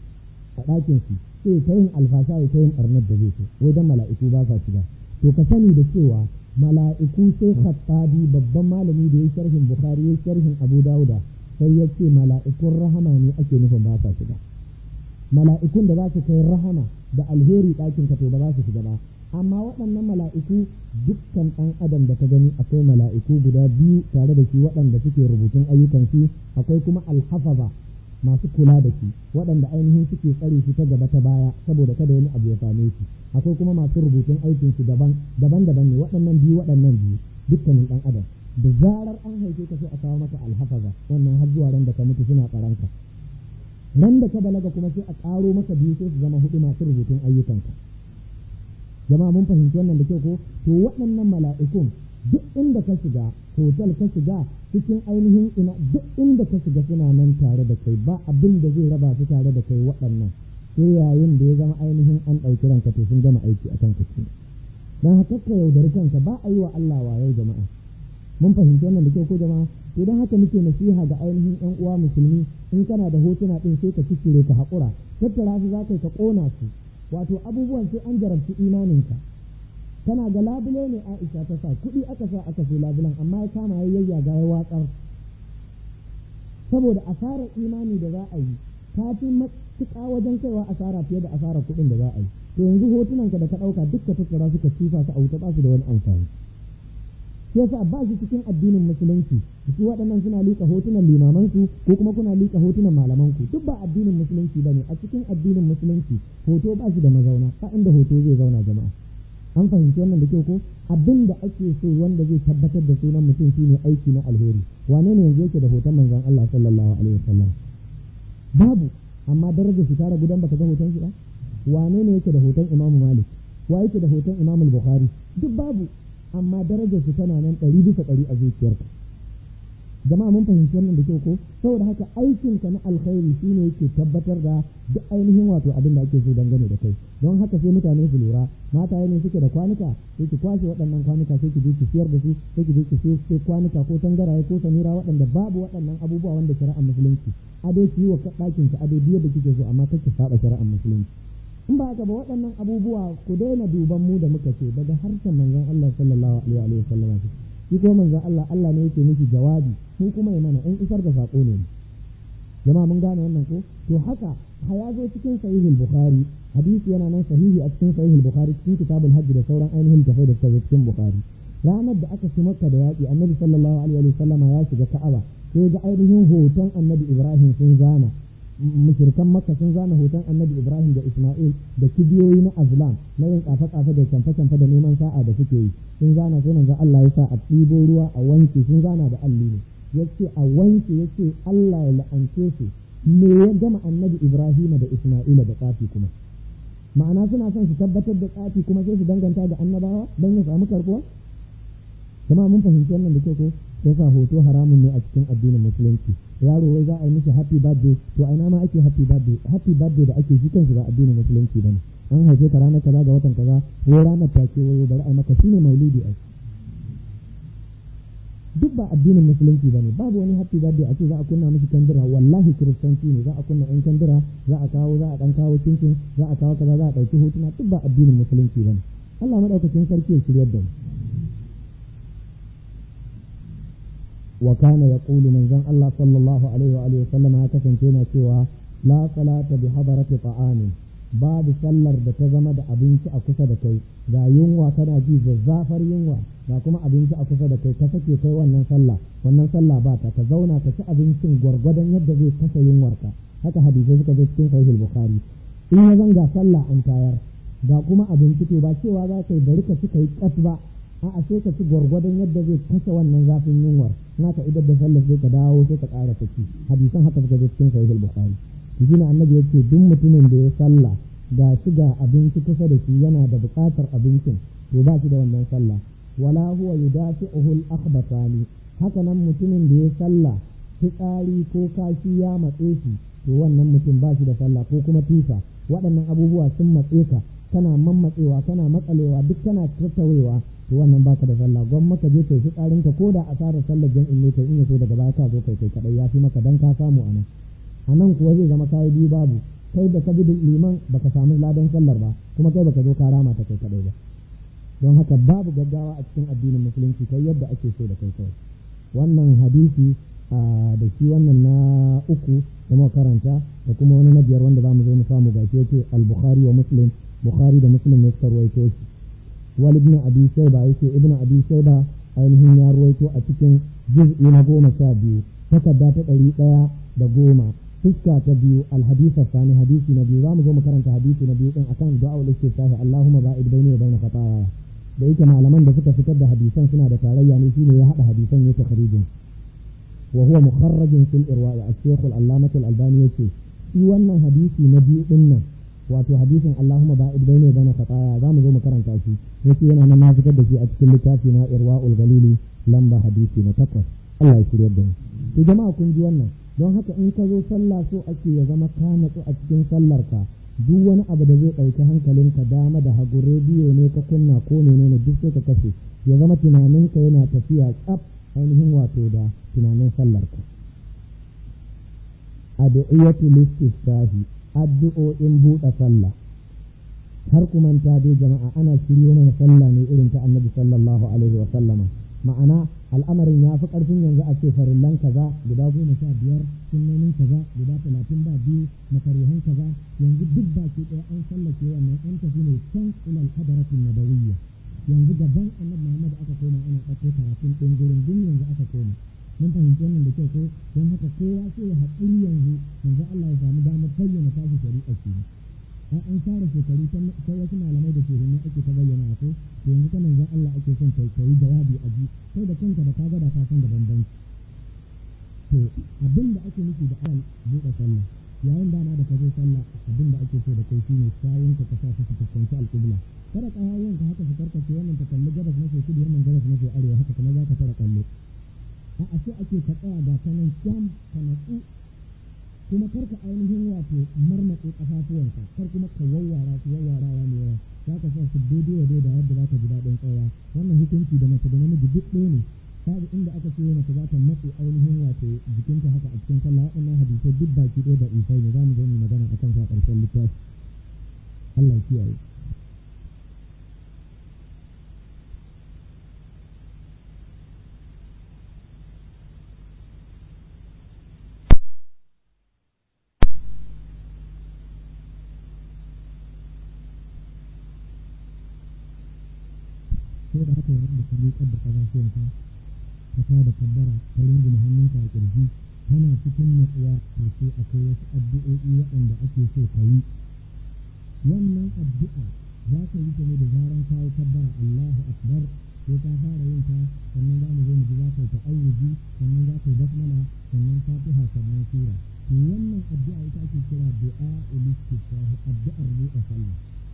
[SPEAKER 1] a ɗakin su sai ta yin alfasha ya ta yin ɓarnar da zai so wai dan mala'iku ba sa shiga to ka sani da cewa mala'iku sai khattabi babban malami da ya sharhin bukhari ya sharhin abu dauda sai ya ce mala'ikun rahama ne ake nufin ba sa shiga mala'ikun da za su kai rahama da alheri ɗakin ka to ba za su shiga ba amma waɗannan mala'iku dukkan ɗan adam da ta gani akwai mala'iku guda biyu tare da shi waɗanda suke rubutun ayyukan shi akwai kuma alhafaza masu kula da shi waɗanda ainihin suke tsare shi ta gaba ta baya saboda kada wani abu ya same shi akwai kuma masu rubutun aikin shi daban daban daban ne waɗannan biyu waɗannan biyu dukkanin ɗan adam da zarar an haife ka sai a kawo maka alhafaza wannan har zuwa ran da ka mutu suna tsaranka ran da ka balaga kuma sai a ƙaro maka biyu sai su zama hudu masu rubutun ayyukanka jama'a mun fahimci wannan da kyau ko to waɗannan mala'ikun duk inda ka shiga hotel ka shiga cikin ainihin ina duk inda ka shiga suna nan tare da kai ba abin da zai raba su tare da kai waɗannan sai yayin da ya zama ainihin an ɗauki ranka to sun gama aiki a kan ka dan haka ka yaudari kanka ba a yi wa Allah wayo jama'a mun fahimci wannan da kyau ko jama'a to dan haka muke nasiha ga ainihin ƴan uwa musulmi in kana da hotuna din sai ka ciccire ka haƙura tattara su za ka ka ƙona su wato abubuwan sai an jarabci imaninka tana ga labule ne Aisha ta sa kuɗi aka sa aka sai labulan amma ya kama ya yayyaga ya watsar saboda asarar imani da za a yi ta fi matuƙa wajen kaiwa asara fiye da asarar kuɗin da za a yi to yanzu hotunanka da ka ɗauka duk ka tattara suka cifa su a wuta ba su da wani amfani shi yasa ba shi cikin addinin musulunci su waɗannan suna liƙa hotunan limamansu ko kuma kuna liƙa hotunan malamanku duk ba addinin musulunci bane a cikin addinin musulunci hoto ba shi da mazauna ba inda hoto zai zauna jama'a an fahimci wannan da kyau ko abin da ake so wanda zai tabbatar da sunan mutum shine aiki na alheri wane ne yanzu yake da hoton manzon Allah sallallahu alaihi wasallam babu amma darajar shi tara gudan baka ga hoton shi ba wane ne yake da hoton Imam Malik wa yake da hoton Imam Bukhari duk babu amma darajar su tana nan ɗari bisa ɗari a zuciyarka jama'a mun fahimci wannan da kyau ko saboda haka aikin ka na alkhairi shine yake tabbatar da duk ainihin wato abin da ake so dangane da kai don haka sai mutane su lura mata ne suke da kwanuka sai ki kwashe waɗannan kwanuka sai ki je ki siyar da su sai ki je ki siyo sai kwanuka ko tangaraye ko samira waɗanda babu waɗannan abubuwa wanda shari'ar musulunci ado ki yi wa ɗakin ki ado biyar da kike so amma kake saba shari'ar musulunci in ba haka ba waɗannan abubuwa ku daina duban mu da muka ce daga harshen manzon Allah sallallahu alaihi wa sallam shi ko manzon Allah Allah ne yake miki jawabi mu kuma ya mana in isar da sako ne jama'a mun gane wannan ko to haka haya zo cikin sahihul bukhari hadisi yana nan sahihi a cikin sahihul bukhari cikin kitabul hajj da sauran ainihin tafai da suka zo cikin bukhari ranar da aka ci makka da yaƙi annabi sallallahu alaihi wa sallama ya shiga ka'aba sai ga ainihin hoton annabi ibrahim sun zana mushrikan makka sun zana hoton annabi ibrahim da isma'il da kibiyoyi na azlam na yin kafa-kafa da camfe-camfe da neman sa'a da suke yi sun zana sai manzo Allah ya sa a ɗibo ruwa a wanke sun zana da alli ne yace a wanke yace Allah ya la'ance su me ya gama annabi ibrahim da isma'ila da tsafi kuma ma'ana suna son su tabbatar da tsafi kuma sai su danganta ga annabawa don ya samu karbuwa kuma mun fahimci wannan da kyau ko sai sa hoto haramun ne a cikin addinin musulunci yaro wai za a yi mishi happy birthday to a ina ma ake happy birthday happy birthday da ake shi kansu ba addinin musulunci bane an haife ka ranar kaza ga watan kaza ko ranar ta ce wayo bari a maka shine maulidi ai duk ba addinin musulunci bane babu wani happy birthday a ce za a kunna mishi kandira wallahi kiristanci ne za a kunna yan kandira za a kawo za a dan kawo cincin za a kawo kaza za a dauki hotuna duk ba addinin musulunci bane Allah madaukakin sarki ya shiryar da mu وكان يقول من زن الله صلى الله عليه وآله وسلم هكذا كنا سوى لا صلاة بحضرة طعام بعد سلر da ta zama da abinci a kusa da kai ga yunwa kana ji zazzafar yunwa ga kuma abinci a kusa da kai ka sake kai wannan sallah wannan sallah ba ta ka zauna ka ci abincin gwargwadon yadda zai kasa yunwarka haka hadisai suka zo cikin sahih bukhari in ya zanga sallah an tayar ga kuma abinci to ba cewa za ka yi bari ka ci kai kas ba a'a sai ka ci gwargwadon yadda zai kashe wannan zafin yunwar na ka idar da sallar sai ka dawo sai ka ƙara ta ci hadisan haka suka zo cikin sahih al-bukhari shi ne annabi yace duk mutumin da ya sallah ga shi ga abinci kusa da shi yana da buƙatar abincin to ba shi da wannan sallah wala huwa yudafi'uhu al-akhbathani haka nan mutumin da ya sallah fitsari ko kashi ya matse shi to wannan mutum ba shi da sallah ko kuma tusa waɗannan abubuwa sun matse ka kana mammatsewa kana matsalewa duk kana tattawewa to wannan baka da sallah gwan maka je kai fitsarin ka koda asarar sallar jam'in ne kai in yaso daga baya ka zo kai kai kadai ya fi maka dan ka samu anan anan kuwa zai zama kai biyu babu kai da ka bi liman baka samu ladan sallar ba kuma kai baka zo ka rama ta kai kadai ba don haka babu gaggawa a cikin addinin musulunci kai yadda ake so da kai kai wannan hadisi da shi wannan na uku da muka karanta da kuma wani na biyar wanda zamu zo mu samu gashi yake al-bukhari wa muslim bukhari da muslim ne suka ruwaito shi wal ibn abi shayba yake ibn abi shayba ainihin ya ruwaito a cikin juz'i na goma sha biyu takarda ta ɗari ɗaya da goma fuska ta biyu alhadisa sani hadisi na biyu zamu zo mu karanta hadisi na biyu din akan du'a ul istiftahi Allahumma ba'id baini wa baina khataaya da yake malaman da suka fitar da hadisan suna da tarayya ne shine ya hada hadisan ya takhrijin wa huwa mukharrajun fil irwa'i al-shaykh al-allamah al-albani yace shi wannan hadisi na biyu din nan wato hadisin Allahumma ba'id baini wa baina khataaya zamu zo mu karanta shi yace yana nan na fitar da shi a cikin littafi na irwa'ul galili lamba hadisi na takwas Allah ya shirya da mu to jama'a kun ji wannan don haka in ka zo sallah so ake ya zama ka natsu a cikin sallar ka duk wani abu da zai ɗauki hankalinka dama da hagu rediyo ne ka kunna ko menene duk sai ka kashe ya zama tunaninka yana tafiya tsaf ainihin wato da tunanin sallar ka addu'iyatu listiftahi addu'o'in buɗe sallah har ku manta dai jama'a ana shiryo mana sallah ne irin ta annabi sallallahu alaihi wa sallama ma'ana al'amarin ya fi ƙarfin yanzu a ce farillan kaza guda goma sha biyar sunnonin kaza guda talatin ba biyu makaruhan kaza yanzu duk baki ɗaya an sallake wannan an tafi ne can ilal hadaratin nabawiyya
[SPEAKER 2] yanzu gaban annabi Muhammad aka koma ana ɗauko karatun ɗin gurin duk yanzu aka koma mun fahimci wannan da kyau ko don haka kowa sai ya haƙuri yanzu yanzu Allah ya samu damar bayyana tashi shari'a ce ai an fara shekaru ta wasu malamai da ke hinne ake ta bayyana a ko to yanzu ta manzon Allah ake son ta yi jawabi a ji kai da kanka da kaga da ka san da bambanci to abin da ake nufi da awal buɗe sallah yayin dama da ka zo sallah abin da ake so da kai shine sawun ka sa su fuskanci alƙibla kada ƙawayen ka haka su karkace wannan ta kalli gabas maso kudu wannan gabas maso arewa haka kuma za ka fara kallo a ashe ake ka tsaya ga kanan jam ka natsu kuma karka ainihin wato marmatse ƙafafuwanka kar kuma ka wawwara su wawwarawa ne yawa za ka sa su daidai wa daidai yadda za ka ji daɗin tsawa wannan hukunci da mace da namiji duk ɗaya ne babu inda aka ce mace za ta matse ainihin wato jikinta haka a cikin sallah waɗannan hadisai duk baki ɗaya da isai ne za mu zo mu magana a kan sa ƙarshen littafi Allah ya kiyaye sai da haka yayin da ka miƙar da ƙafafuwanka ka sa da kabbara ka rungume hannunka a ƙirji kana cikin natsuwa to sai akwai wasu addu'o'i waɗanda ake so ka yi wannan addu'a za ka yi ta ne da zaran kawo kabbara Allahu akbar sai ka fara yin ta sannan za mu zo mu ji za ka yi ta'awuzi sannan za ka yi basmala sannan fatiha sannan sura to wannan addu'a ita ake kira du'a ulistifah addu'ar buɗe sallah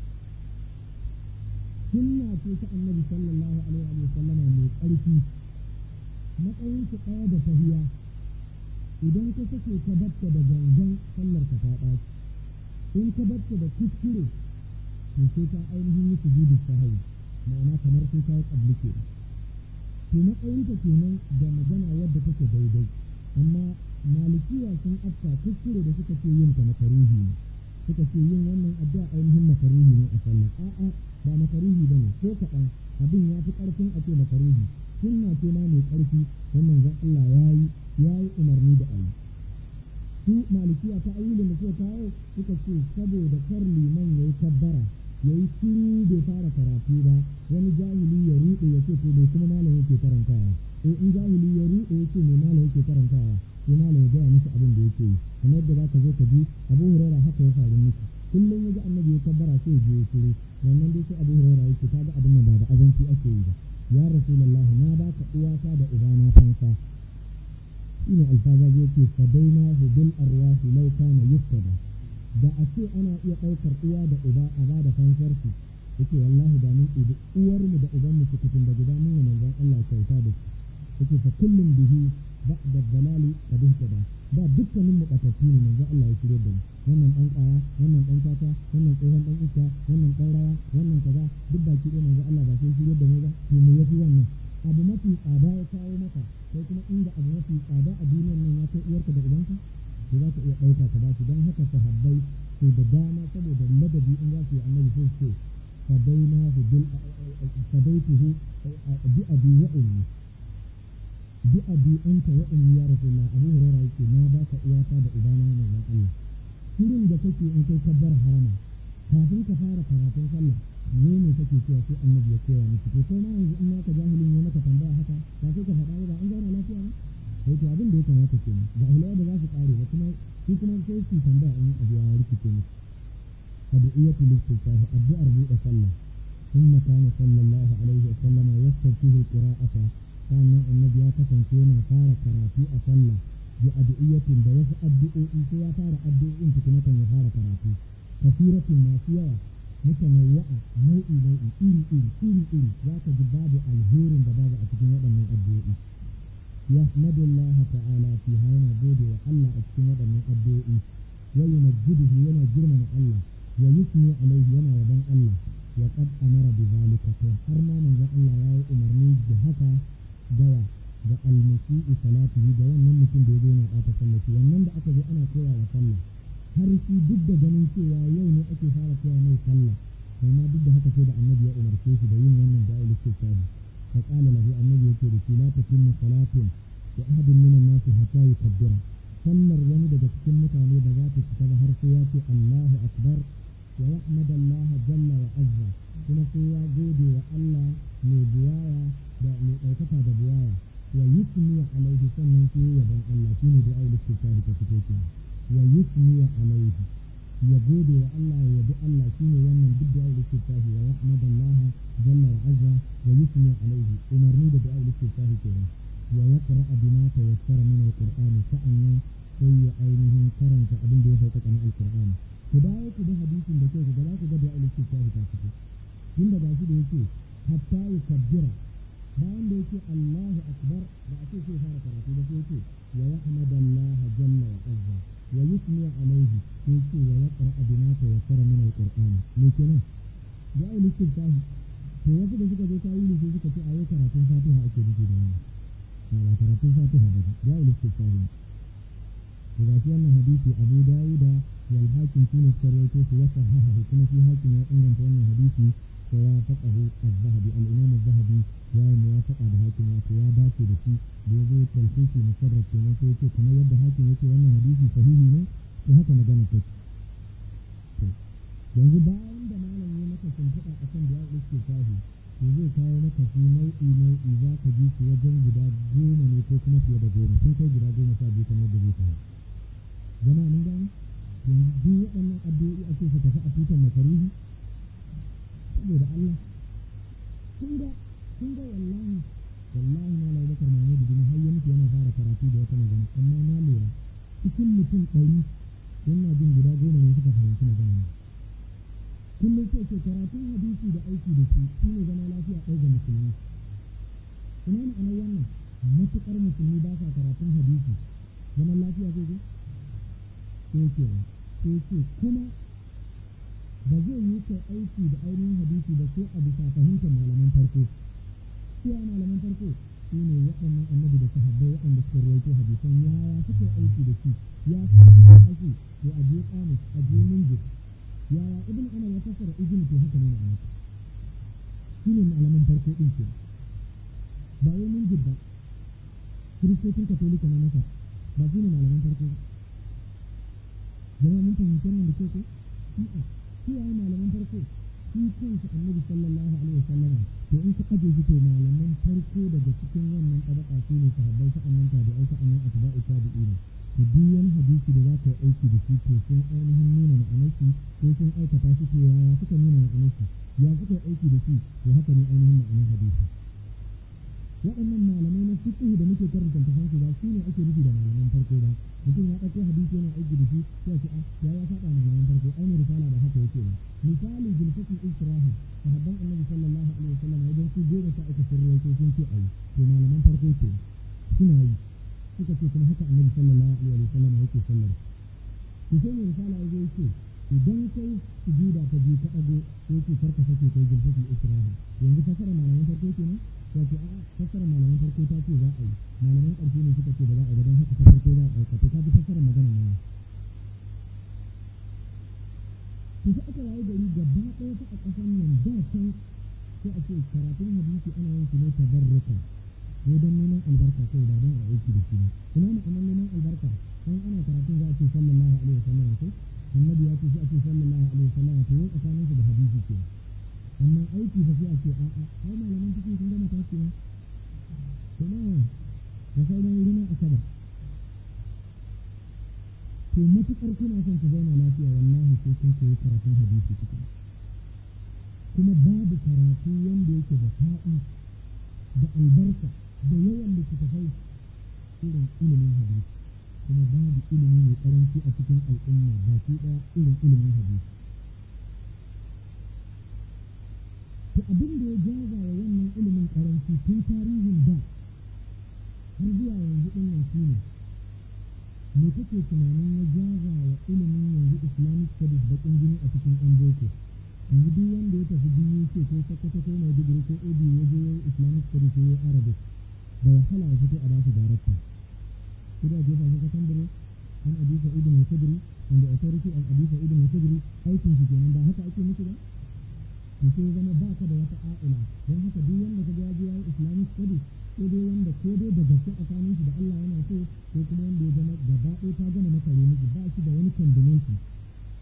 [SPEAKER 2] sunna ce ta annabi sallallahu alaihi wa sallama mai ƙarfi matsayin su ɗaya da tahiya idan ka sake ka batta da gangan sallar ka ta ɓaci in ka batta da kuskure to sai ka ainihin yi sujudu sahawi ma'ana kamar sai ka yi ƙabli ke to matsayin ta kenan da magana wadda take daidai amma malikiya sun afta kuskure da suka ce yin ta makaruhi ne suka ce yin wannan addu'a ainihin makaruhi ne a sallah a'a ba makaruhi bane ko kaɗan abin ya fi ƙarfin a ce makaruhi sunna ce ma mai ƙarfi wannan zan Allah ya yi ya yi umarni da ayi su malikiya ta ayyulin da suka kawo suka ce saboda kar liman ya yi kabbara ya yi shiru bai fara karatu ba wani jahili ya ruɗe ya ce to bai kuma malam yake karantawa eh in jahili ya ruɗe ya ce me malam yake karantawa sai malam ya gaya musu abin da yake yi kamar yadda za ka zo ka ji abu huraira haka ya faru miki kullum ya ji annabi ya kabbara sai ya je ya shiru wannan dai sai abu huraira yake ta ga abin nan ba da azanci ake yi ba ya rasulullah na baka uwata da ubana fansa shine alfaza zai ce fadaina bil arwahi law kana yuftada da a ce ana iya ɗaukar uwa da uba a ba da fansar su yake wallahi da mun ɗibi uwarmu da ubanmu su kutun da guda mun manzon Allah kyauta da su yake fa kullum bihi ba'da dalali qad ihtada da dukkanin mu batattu ne manzon Allah ya shirye da mu wannan dan kaya wannan dan tata wannan tsohon dan iska wannan dan rawa wannan kaza duk baki ɗaya manzon Allah ba sai shirye da mu ba to me yafi wannan abu mafi tsada ya kawo maka sai kuma inda abu mafi tsada a duniyar nan ya kai uwarka da ubanka to za ka iya ɗauka ka ba su don haka sahabbai to da dama saboda ladabi in za su yi annabi sai su ce fadainahu bil fadaituhu bi abi wa ummi bi abi anta wa ummi ya rasulullah abu hurairah yake na baka uwata da ubana manzon Allah shirin da kake in kai kabbar harama kafin ka fara karatun sallah ne ne kake cewa sai annabi ya koya miki to kai ma yanzu in naka jahilin ne maka tambaya haka ba sai ka faɗa ba an zauna lafiya ba sai to abin da ya kamata ke jahilai da za su kare ba kuma shi kuma sai su tambaya in abu ya rikice musu addu'iyatul istighfar addu'ar buɗe sallah ثم كان صلى الله عليه وسلم يستفتح القراءة كان النبي kasance yana fara karatu a sallah bi addu'iyatin da wasu addu'o'i sai ya fara addu'o'in tukuna kan ya fara karatu kasiratin masu yawa mutanawwa'a nau'i nau'i iri iri iri iri za ka ji babu alherin da babu a cikin waɗannan addu'o'i يحمد الله تعالى فيها yana gode wa Allah a cikin waɗannan addu'o'i wa yumajjiduhu yana girmama Allah wa yusni alaihi yana yaban Allah wa qad amara bi zalika to har ma manzon Allah yayi umarni da haka gawa ga almasi'i salatihi ga wannan mutum da yazo yana ɓata sallaci wannan da aka zo ana koya wa sallah har shi duk da ganin cewa yau ne ake fara koya mai sallah amma duk da haka sai da annabi ya umarce shi da yin wannan da'ul istighfar فقال له النبي يقول لا تتم صلاة لأحد من الناس حتى يكبر sallar wani daga cikin mutane da za ta cika ba har sai ya ce Allahu akbar wa yahmadallah jalla wa azza kuma sai ya gode wa Allah mai buwaya da mai ɗaukaka da buwaya wa yusmi alaihi sannan sai yaban Allah shine da ayyuka tsari ta fito ke wa yusmi alaihi ya gode wa Allah ya yabi Allah shine wannan duk da ayyuka tsari wa yahmadallah jalla wa azza wa yusmi alaihi umarni da ayyuka tsari kenan wa yaqra bima tayassara min alqur'ani sa'annan sai ya ainihin karanta abin da ya sauka na alqur'ani ku dawo ku da hadisin da kai ku ga ku ga da ayyuka tsari ta fito tun da gashi da yake hatta yukabbira bayan da yake Allahu akbar da ake sai fara karatu da sai yake wa yahmadallah jalla wa azza wa yusmi alaihi sai yake wa yaqra bima tayassara min alqur'ani me kenan da ai listin tahi to wasu da suka zo ta yi sai suka ce ayo karatun fatiha ake nufi da wannan ba karatun fatiha ba da ai listin tahi to ga shi wannan hadisi Abu Dawuda wal hakim shine sarwaito su wasa haha kuma shi hakim ya inganta wannan hadisi ووافقه الذهبي الإمام الذهبي يا موافقة بهاكم يا داكي بشي بيزو تلخيصي مسرد كما يقول كما يبدأ هاكم يقول أن حديثي صحيح ne to haka magana take yanzu bayan da malam ya maka shimfiɗa a kan da ya ɗauke sahi to zai kawo maka su nau'i nau'i za ka ji su wajen guda goma ne ko kuma fiye da goma sun kai guda goma sha biyu kamar da zai kawo jama'a mun gani yanzu duk waɗannan addu'o'i ake su tafi a tutar makaruhi saboda Allah kun ga kun ga wallahi wallahi na lai bakar mahmud bin har ya mutu yana fara karatu da wata magana amma na lura cikin mutum ɗari yana jin guda goma ne suka fahimci magana ne kullum sai ce karatun hadisi da aiki da shi shi ne zama lafiya ɗaya ga musulmi ina ma'anar wannan matuƙar musulmi ba sa karatun hadisi zaman lafiya zai zo sai ce sai ce kuma ba zai yi kai aiki da ainihin hadisi ba sai a bisa fahimtar malaman farko sai a malaman farko su ne waɗannan annabi da sahabbai waɗanda suka rawaito hadisan yaya suka aiki da shi ya suka aiki to a je kamus a je minjir yaya ibn ana ya fassara ibn to haka ne ma'ana shi ne malaman farko ɗin ke ba wai minjir ba kiristocin katolika na masa ba su ne malaman farko jama'a mun fahimci wannan da ke ko kiyaye malaman farko shi kansa annabi sallallahu alaihi wasallam to in ka aje shi to malaman farko daga cikin wannan tabaka su ne sahabbai sa'annan tabi'ai sa'annan atba'u tabi'in to duk wani hadisi da za ka yi aiki da shi to sun ainihin nuna ma'anar shi ko sun aikata shi to yaya suka nuna ma'anar shi ya suka yi aiki da shi to haka ne ainihin ma'anar hadisi waɗannan malamai na fiqh da muke karanta tafan su ba su ne ake nufi da malaman farko ba mutum ya ɗauko hadisi yana aiki da shi sai ce a ya ya saba malaman farko ai ne risala ba haka yake ba misali jilfatul istiraha sahabban annabi sallallahu alaihi wasallam idan su goma sha uku sun ruwaito sun ce ayi to malaman farko ce suna yi suka ce kuma haka annabi sallallahu alaihi wasallam yake sallar to sai mai risala ya zo yake idan kai sujuda ta biyu ta ɗago sai ce farka sake kai jilfatul istiraha yanzu fasara malaman farko kenan ya ce a fassara malaman farko ta ce za a yi malaman ƙarshe ne suka ce ba za a yi ba don haka ta farko za a ɗauka to ka ji fassara magana nan to sai aka waye gari gaba ɗaya ta a ƙasar nan da can sai a ce karatun hadisi ana yin shi ne tabarruka ko don neman albarka ko ba don a aiki da shi ba ina ma'anar neman albarka an ana karatun za a ce sallallahu alaihi wasallam ko annabi ya ce sai a ce sallallahu alaihi wasallam to yau tsakanin su da hadisi ke amma aiki fa sai a ce a'a ai malaman cikin sun gama tashi ne kuma da sauran wurin asabar to matuƙar kuna son ku zauna lafiya wallahi sai kun koyi karatun hadisi cikin kuma babu karatu wanda yake da fa'i da albarka da yawan littattafai irin ilimin hadisi kuma babu ilimi mai karanci a cikin al'umma baki ɗaya irin ilimin hadisi to abin da ya jaza wa wannan ilimin karanci tun tarihin da har zuwa yanzu ɗin nan shi ne me kake tunanin ya jaza wa ilimin yanzu islamic studies baƙin jini a cikin an boko yanzu duk wanda ya tafi biyu ce ko sakkwato ko mai digiri ko obi ya je islamic studies ya arabic da wahala ya fito a bashi darakta sai da jefa shi sakandare an abi sa'id al khudri and the authority of abi sa'id al khudri aikin shi kenan ba haka ake musu ba to sai zama ba ka da wata a'ila don haka duk wanda ka ga ya yi islamic studies ko dai wanda ko dai da gaske tsakanin shi da Allah yana so ko kuma wanda ya zama gaba ɗaya ta gama masa miki ba shi da wani combination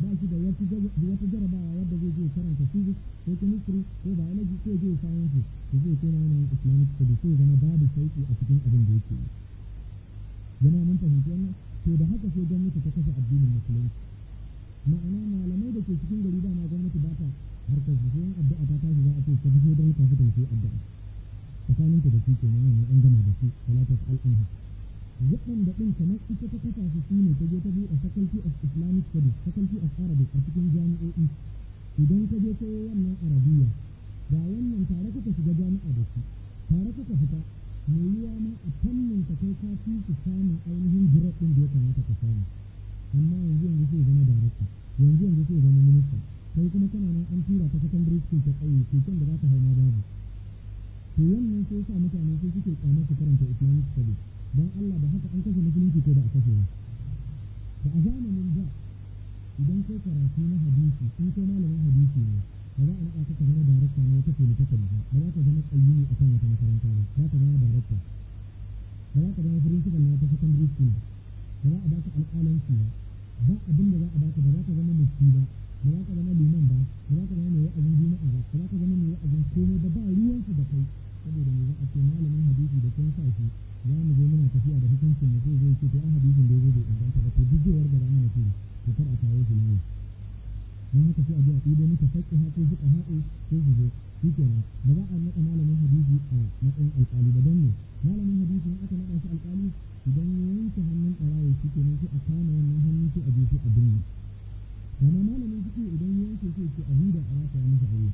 [SPEAKER 2] ba shi da wata jarabawa wadda zai je karanta physics ko chemistry ko biology ko je science to zai koma yanayin islamic studies sai zama babu sauki a cikin abin da yake yi jama'a mun fahimci wannan to da haka sai gwamnati ta kashe addinin musulunci ma'ana malamai da ke cikin gari dama gwamnati ba ta harkar su sai addu'a ta tashi za a ce ta fito don ta fito da addu'a tsakaninta da su kenan wannan an gama da su salatu al-anha waɗanda ɗin kamar ita ta kasa su su ne ta je ta buɗe faculty of islamic studies faculty of arabic a cikin jami'o'i idan ka je ta yi wannan arabiya ga wannan tare kuka shiga jami'a da su tare kuka fita mai yiwa ma a fannin ka kai ka fi su samun ainihin jirar ɗin da ya kamata ka samu amma yanzu yanzu sai zama darakta yanzu yanzu sai zama minista kai kuma kana nan an tura ta secondary school ta ƙauye keken da za ta hau ma babu to wannan sai sa mutane sai suke kyamar su karanta islamic studies don Allah da haka an kashe musulunci ko da a kashe ba da a zamanin da idan kai karatu na hadisi in kai malamin hadisi ne ba za a naɗa ka zama darakta na wata polytechnic ba ba za ka zama ƙayyini a kan wata makaranta ba za ka zama darakta ba za ka zama principal na wata secondary school ba za a baka alƙalanci ba ba abin da za a baka ba za ka zama mufti ba ba za ka zama liman ba ba za ka zama mai wa'azin juma'a ba ba za ka zama mai wa'azin komai ba ba ruwansu da kai saboda me za a ce malamin hadisi da kun sa shi za mu zo muna tafiya da hukuncin mu sai zai ce to an hadisin da ya zo bai inganta ba to duk zai warga da mana ce to kar a kawo shi layi don haka sai a ji a ɗibo muka faƙi ha ko suka haɗe ko su zo shi kenan ba za a naɗa malamin hadisi a matsayin alƙali ba don ne malamin hadisi in aka naɗa shi alƙali idan ya yanke hannun ɓarawo shi kenan sai a kama wannan hannun sai a je sai a binne amma malamin fiƙi idan ya yanke sai ce a huda a rata ya masa aure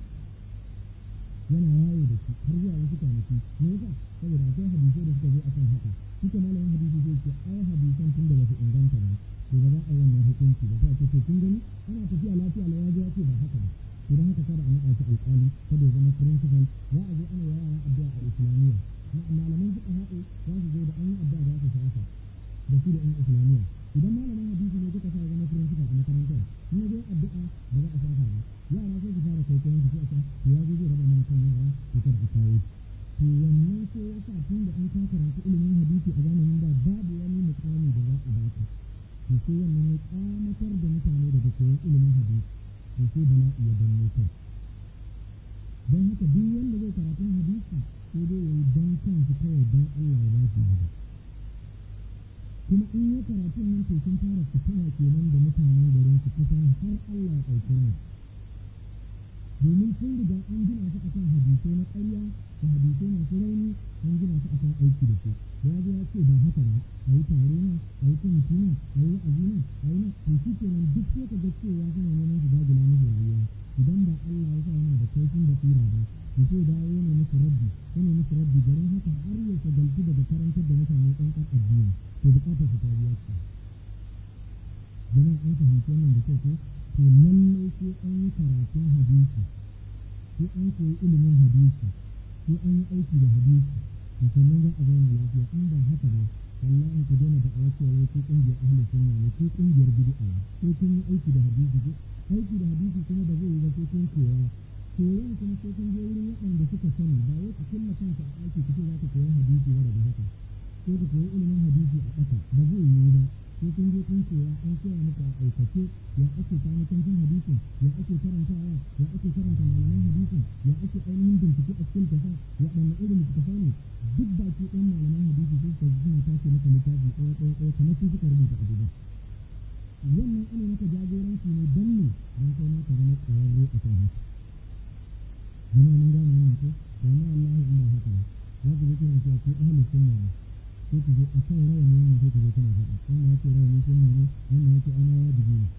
[SPEAKER 2] yana yawo da shi har zuwa wasu kwanaki me yasa saboda akwai hadisai da suka zo akan haka duka malamin hadisi zai ce ai hadisan tun da ba su inganta ba to ba za a yi wannan hukunci ba sai a ce to kun gani ana tafiya lafiya la ya ya ce ba haka ba to dan haka kada a naɗa shi alƙali kada ya zama principal za a zo ana yara addu'a a islamiyya malaman fiqh haɗe za su zo da an yi addu'a za su shafa da su da ɗan islamiyya idan malamin hadisi ne kuka sa zama principal a makarantar in ya zo addu'a ba za a shafa ba yara sai su fara kai kayan su sai a to ya zo zai raba mana kan yara to kada a kawo to wannan sai ya sa tun da an ka karanta ilimin hadisi a zamanin da babu wani mukami da za a baka to sai wannan ya kamatar da mutane daga koyon ilimin hadisi to sai bala'i ya danne kai don haka duk wanda zai karatun hadisi sai dai ya yi don kansu kawai don Allah ya ba shi gaba kuma in ya karatun nan to sun fara fitina kenan da mutanen garin su kusan har Allah ya ɗauki rai domin sun riga an gina su akan hadisai na ƙarya da hadisai masu rauni an gina su akan aiki da su da ya zo ya ce ba haka ba a yi tare nan a yi kwamiti nan a yi wa'azi nan a yi nan to shi kenan duk sai ka ga cewa suna neman su dagula musu rayuwa idan ba Allah ya sa yana da kaifin basira ba to sai dawo yana musu rabbi yana musu rabbi garin haka har ya shagaltu daga karantar da mutane ɗan ƙar addini to buƙatar su ta biya ce jama'a an fahimci wannan da kyau ko to lallai sai an yi karatun hadisi sai an koyi ilimin hadisi sai an yi aiki da hadisi to sannan za a zauna lafiya in ba haka ba wallahi ku daina da awace wai ko kungiyar ahlus sunna ne ko kungiyar bid'a ne sai kun yi aiki da hadisi ko aiki da hadisi kuma ba zai yi ba sai kun koya koyan kuma sai kun je wurin waɗanda suka sani ba wai ku kulla kanka a aiki ku ce za ku koyi hadisi ba daga haka sai ku koyi ilimin hadisi a ƙasa ba zai yiwu ba sai kun je kun koya an koya muku a aikace ya ake kanikancin hadisin ya ake karantawa ya ake karanta malaman hadisin ya ake ainihin bincike a cikin tafa waɗanne irin littattafai ne duk baki ɗan malaman hadisi sun ka suna tace maka littafi ɗaya ɗaya ɗaya kamar su suka rubuta a duba wannan ana maka jagoranci ne don ne don kai ma ka zama ƙwararre a kan haka zama mun gane wannan ko ba ma wallahi in ba haka ba za ku je kuna cewa ko ahlus sunna ne sai ku je a kan rawani wannan sai ku je kuna faɗa wannan yake rawani sunna ne wannan yake ana wajibi ne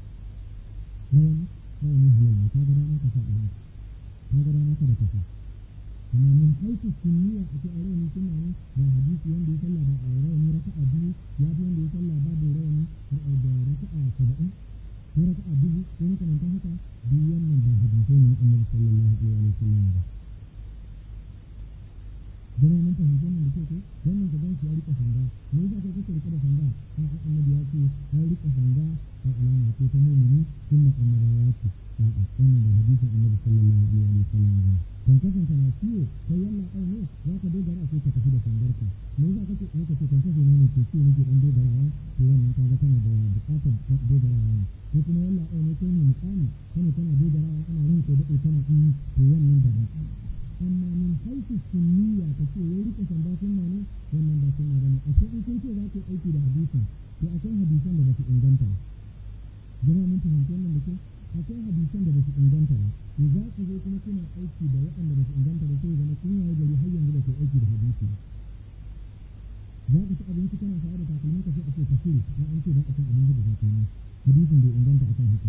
[SPEAKER 2] rawani rawani halal ne kaga dama ka sa a nan kaga dama ka da ka sa amma min haifu sunniya a ce a rawani sunna ne ba hadisi wanda ya sallah ba a rawani raka'a biyu ya fi wanda ya sallah babu rawani da raka'a saba'in ko raka'a dubu ko makamantan haka duk wannan ba hadisai ne na annabi sallallahu alaihi wa sallam ba jama'a mun fahimci wannan da ke ko wannan ka gan shi ya rika sanda me yasa kai kake rike da sanda an an annabi ya ce ya rika sanda a alama ce ta mu'mini sunna annabawa ce a'a wannan da hadisin annabi sallallahu alaihi wa sallam ba kan kasan kana ciwo kai yalla ai ne za ka dogara sai ka tafi da sandarka me yasa kake ce in ka ce kan kafe na ne ke ce nake dan dogarawa to wannan kaga kana da buƙatar dogarawa ne ko kuma yalla ai ne kai ne mukami kana kana dogarawa ana ranka da kana yi to wannan da ba amma min haifu sunniya ka ce wai rika sanda sunna ne wannan ba sunna bane a ce in kun ce za ku aiki da hadisin to akwai hadisan da ba su inganta ba jama'a mun fahimci wannan da ke akwai hadisan da ba su inganta ba to za ku zo kuma kuna aiki da waɗanda ba su inganta ba sai zama kun yayi gari har yanzu ba ku aiki da hadisi za ka ci abinci kana sa'a da takalmin ka sai a ce ka shiri an an ce ba a cin abinci da takalmi hadisin bai inganta akan haka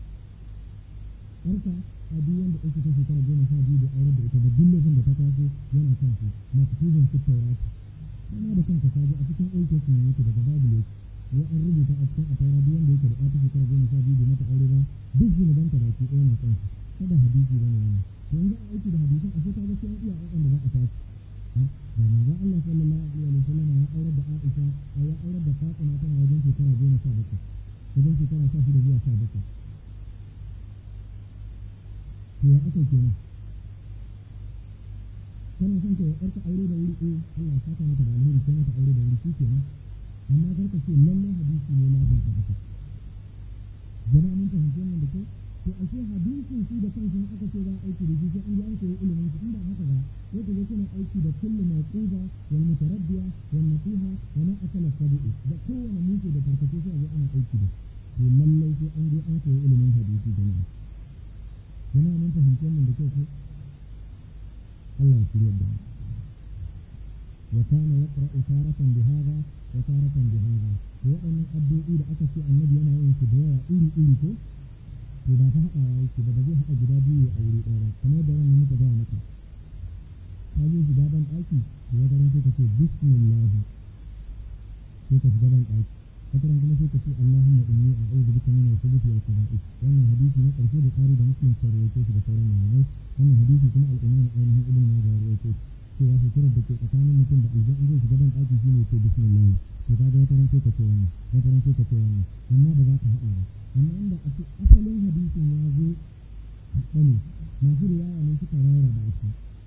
[SPEAKER 2] Yarka a duk wanda ake ta shekara goma sha biyu da aurar da ita da duk lokacin da ta taso yana kan su maktubin fit taurati kana da kanka ka ji a cikin old testament yake daga bible yake wai an rubuta a cikin a taura duk wanda yake da ɗata shekara goma sha biyu bai mata aure ba duk zunuban ta baki ɗaya na kansu kada hadisi bane wannan to yanzu a aiki da hadisan a sai ka ga sai iya ayyukan da za a tashi da manzon Allah sallallahu alaihi wa sallam ya aurar da Aisha ya aurar da Fatima tana wajen shekara goma sha bakwai wajen shekara sha shida zuwa sha bakwai to ya aka kenan kana son ka yarka aure da wuri eh Allah ya saka maka da alheri sai mata aure da wuri shi kenan amma kar ka ce lalle hadisi ne lazim ka haka jama'a mun fahimci wannan da kyau to ashe hadisin shi da kansa in aka ce za a aiki da shi sai an ji an koyi ilimin shi inda haka ba sai ka ga kuna aiki da kullu mawquba wal mutaraddiya wal nasiha wa ma akala sabu'i da kowane mutu da farkace sai a zo ana aiki da to lallai sai an je an koyi ilimin hadisi jama'a jama'a mun fahimci wannan da kyau ko Allah ya shirya da mu وكان يقرأ تارة بهذا وتارة بهذا waɗannan addu'o'i da aka ce annabi yana yin su da yawa iri iri ko to ba ta haɗawa yake ba ba zai haɗa guda biyu a wuri ɗaya ba kamar da ran muka gaya maka ka je shiga ban ɗaki to wata ran sai ka ce bismillah sai ka shiga ban ɗaki wata ran kuma sai ka ce allahumma inni a'udhu bika min al-khubuthi wal khaba'ith wannan hadisi na ƙarshe da kari da muslim sai rawaito shi da sauran malamai wannan hadisi kuma al-imam ainihin ibn majah ya rawaito shi cewa suturar da ke tsakanin mutum da aljan zai shiga ban ɗaki shine ce bismillah to kaga wata ran sai ka ce wannan wata ran sai ka ce wannan amma ba za ka haɗa ba amma inda a ce asalin hadisin ya zo haɗa ne masu riwaya ne suka rarraba shi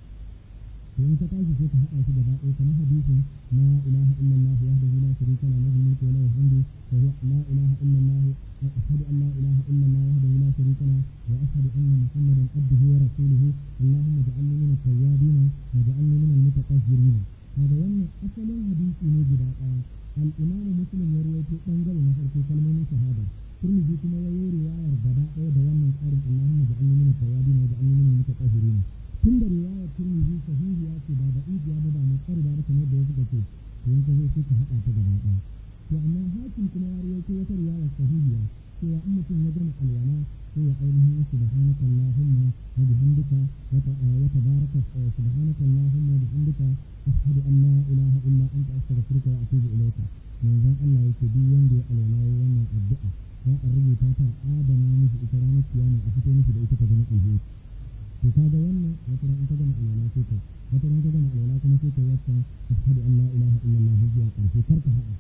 [SPEAKER 2] to in ka tashi sai ka haɗa shi gaba ɗaya kamar hadisin la ilaha illallah wahdahu la sharika lahu lahul mulku wa lahul hamdu wa huwa la ilaha illallah wa ashhadu an la ilaha illallah wahdahu la sharika lahu wa ashhadu anna muhammadan abduhu wa rasuluhu allahumma ja'alni min at-tawwabin wa ja'alni min al-mutatahhirin kaga wannan asalin hadisi ne guda ɗaya al-imamu muslim ya rawaito bangare na farko kalmomin shahada turmiji kuma ya yi riwayar gaba ɗaya da wannan tsarin allahumma ja'alni min at-tawwabin wa ja'alni min al-mutatahhirin tun da riwayar turmiji sahihiya ce ba da idiya ba ba mai tsari ba kamar da wasu ka ce to in ka zo sai ka haɗa ta gaba ɗaya to amma hakim kuma ya rawaito wata riwayar sahihiya cewa in mutum ya gama alwala sai ya ainihin subhanaka allahumma wa bihamdika wa tabaraka subhanaka allahumma wa bihamdika ashhadu an la ilaha illa anta astaghfiruka wa atubu ilayka manzon Allah yake duk wanda ya alwala wannan addu'a za a rubuta ta adana mishi ita ranar kiyama a fito mishi da ita ta zama alheri to kaga wannan wata ran in ka gama alwala sai ka wata ran ka gama alwala kuma sai ka yi wata ashhadu an la ilaha illallah zuwa ƙarshe kar ka haɗa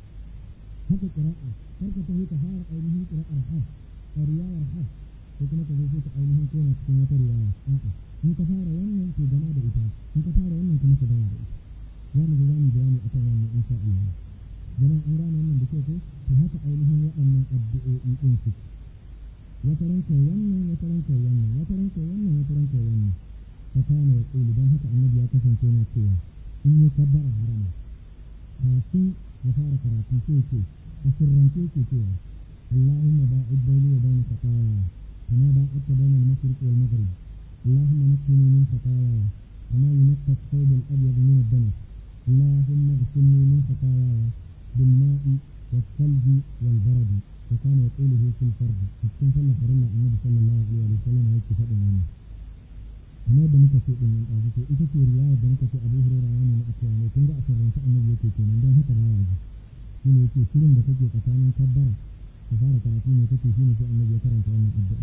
[SPEAKER 2] haka ƙira'a kar ka tafi ka fara ainihin ƙira'ar haf a riwayar haf ko kuma ka zo sai ka ainihin koma cikin wata riwaya a'a in ka fara wannan to gama da ita in ka fara wannan kuma ka gama da ita za mu zo za mu bayani akan wannan insha Allah jama'a an gane wannan da kyau ko to haka ainihin waɗannan addu'o'i ɗin su wata ranka wannan wata ranka wannan wata ranka wannan wata ranka wannan fa kana ya ƙulu don haka annabi ya kasance na cewa in yi kabbara harama kafin ya fara karatu sai ce a sirrance ke cewa اللهم باعد بيني وبين خطاياي كما باعدت بين المشرق والمغرب اللهم نقني من خطاياي كما ينقى الثوب الابيض من الدنس اللهم اغسلني من خطاياي بالماء والثلج والبرد وكان يقوله في الفرد cikin sallar farilla annabi sallallahu alaihi wa sallam yake faɗin wannan kamar da muka ce din nan ɗazu to ita ce riwaya da muka ce Abu Hurairah ya nuna a cewa ne kun ga a sirrance annabi yake kenan don haka baya ji shine yake shirin da take tsakanin kabbara ka fara karatu ne kake shine sai annabi ya karanta wannan addu'a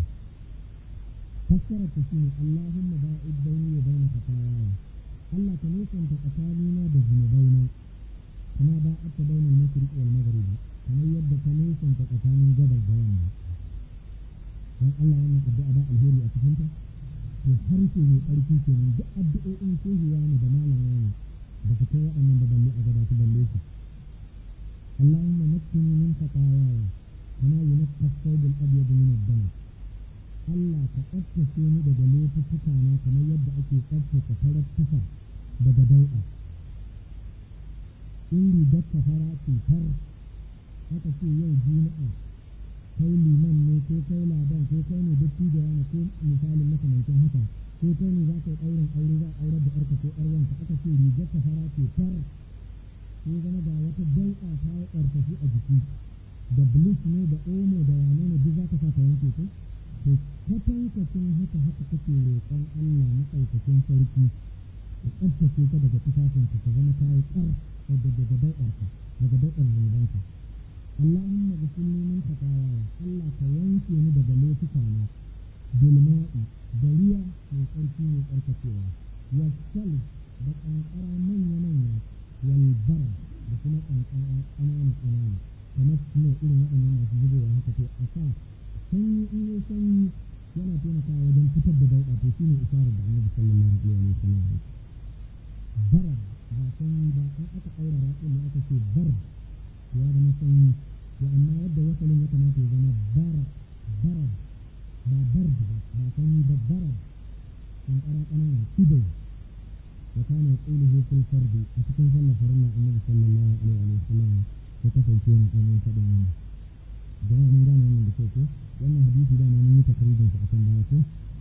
[SPEAKER 2] fassarar ta shine Allahumma ba'id baini wa baina khataaya Allah ka nisanta tsakanina da zunubaina kama ba'adta baina al-mashriq wal maghrib kamar yadda ka nisanta tsakanin gabas da yamma dan Allah wannan addu'a ba alheri a cikin ta to harshe mai ƙarfi kenan duk addu'o'in shehuwa ne da malama ne ba ka kai waɗannan da balle a gaba su balle su اللهم نقني من خطاياي كما ينقى الثوب الابيض من الدنس Allah ka tsaftace ni daga laifuka na kamar yadda ake tsaftace farar tufa daga dau'a. In rigar ka fara cutar aka ce yau juma'a kai liman ne ko kai ladan ko kai ne dattijo wani ko misalin makamancin haka ko kai ne za ka yi ɗaurin aure za a aurar da ƴarka ko ƴar wanka aka ce rigar ka fara cutar sai zama ga wata dau'a ta yi ƙarfafi a jiki da bleach ne da omo da wane ne duk za ka sa ka wanke su to kwatankacin haka haka kake roƙon Allah na ɗaukakin sarki ka tsabtace ka daga tufafinka ka zama ta yi ƙar daga daga dau'arka daga dau'ar zunubanka Allahumma ghfirli min khataaya Allah ka wanke ni daga laifuka na bil ma'i da ruwa mai tsarki mai tsarkakewa wa da ƙanƙara manya manya والبرد da kuma ƙanƙara ƙanana ƙanana kamar snow irin waɗannan masu zubowa haka to a sa sanyi in yi sanyi yana taimakawa wajen fitar da dauɗa to shine isharar da annabi sallallahu alaihi wa sallam ya bara ba sanyi ba in aka ɗaura raƙin ne aka ce bar to ya zama sanyi to amma yadda wasalin ya kamata ya zama bara bara ba bar ba ba sanyi ba bara ƙanƙara ƙanana kido وكان يقوله في الفرد أتكن صلى فرلا النبي صلى الله عليه وسلم وكفل فينا أمين فدن منه جماعة من قال من بسيطة وأن حديث دا ما من تقريبا فأكن بايته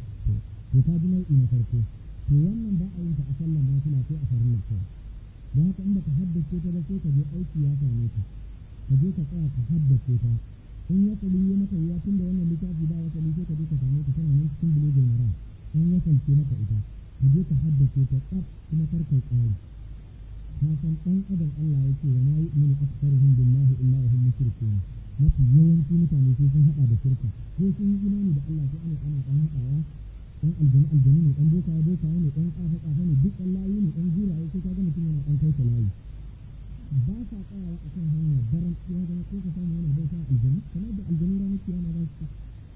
[SPEAKER 2] وكاد نوعي نفرته to wannan ba a yin ta a sallan ba suna sai a farin lafiya don haka inda ka haddace ta ba sai ka je aiki ya same ta ka je ka tsaya ka haddace ta in ya tsali ya maka ya tun da wannan littafi ba ya tsali sai ka je ka same ta tana nan cikin bulugul maram an ya salce maka ita ka je ka haddace ta tsaf kuma kar kai tsari ka san dan adam Allah ya ce wa ma yu'minu aktharuhum billahi illa hum mushrikun mafi yawanci mutane sai sun hada da shirka ko sun yi imani da Allah sai ana ana dan hadawa dan aljanu aljanu ne dan boka boka ne dan kafa kafa ne duk dan layi ne dan guraye sai kaga mutum yana dan kai layi ba sa tsayawa a kan hanya daren ya zama ko ka samu yana bauta aljanu kamar da aljanu ranar kiyama za su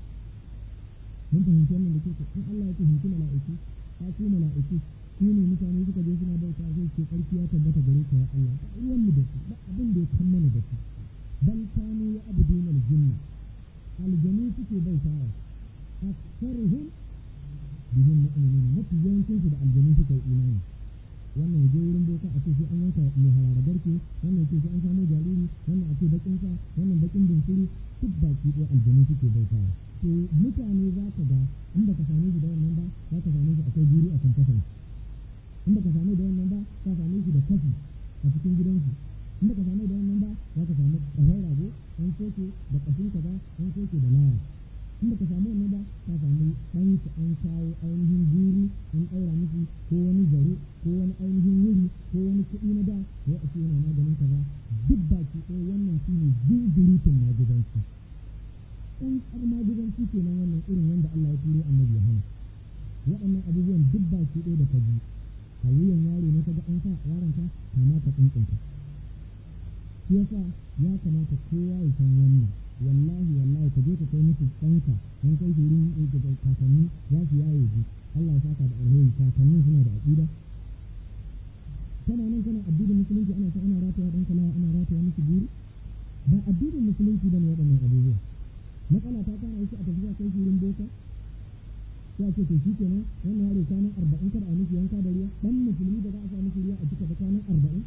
[SPEAKER 2] mun fahimci wannan da ke in Allah ya ce hinci mala'iku ta ku mala'iku ku ne mutane suka je suna bauta zai ce ƙarfi ya tabbata gare ka ya Allah ba ruwan mu da su ba abin da ya kan mana da su bal kanu ya abudun aljinna aljanu suke bautawa aksaruhum bihim mu'minun mafi yawancin su da aljanu suka yi imani wannan ya je wurin boka a ce sai an yanka mai harara garke wannan ce sai an samu jariri wannan a ce bakin sa wannan bakin bunsuru duk baki ɗaya aljanu suke bautawa to mutane za ka ga in baka same shi da wannan ba za ka same shi akwai jiri a kan kasan in baka same da wannan ba ka same shi da kafi a cikin gidansu in baka same da wannan ba za ka samu ƙahon rago an soke da ƙafin kaza an soke da laya in baka samu wannan ba ka samu ɗan su an kawo ainihin guri an ɗaura miki ko wani zare ko wani ainihin wuri ko wani kuɗi na da ya a ce yana maganin kaza duk baki ɗaya wannan shi ne zunzurutun magudanci ɗan ƙarma gudanci kenan wannan irin wanda Allah ya turo annabi ya hana waɗannan abubuwan duk baki ɗaya da ka ji a wuyan yaro ne kaga an sa yaron ka kama ka tsuntsunta shi yasa ya kamata kowa ya san wannan wallahi wallahi ka je ka kai musu ɗanka an kai su wurin kakanni za su yaye ji Allah ya saka da alheri kakannin suna da aƙida kana nan kana addinin musulunci ana ta ana rataya ɗanka lawa ana rataya musu guri ba addinin musulunci bane waɗannan abubuwa matsala ta kana yake a tafiya kai wurin boka ya ce to shi kenan wannan yaro kwanan arba'in kada a miki yanka da ruwa dan musulmi da za a sa miki ruwa a jika da kwanan arba'in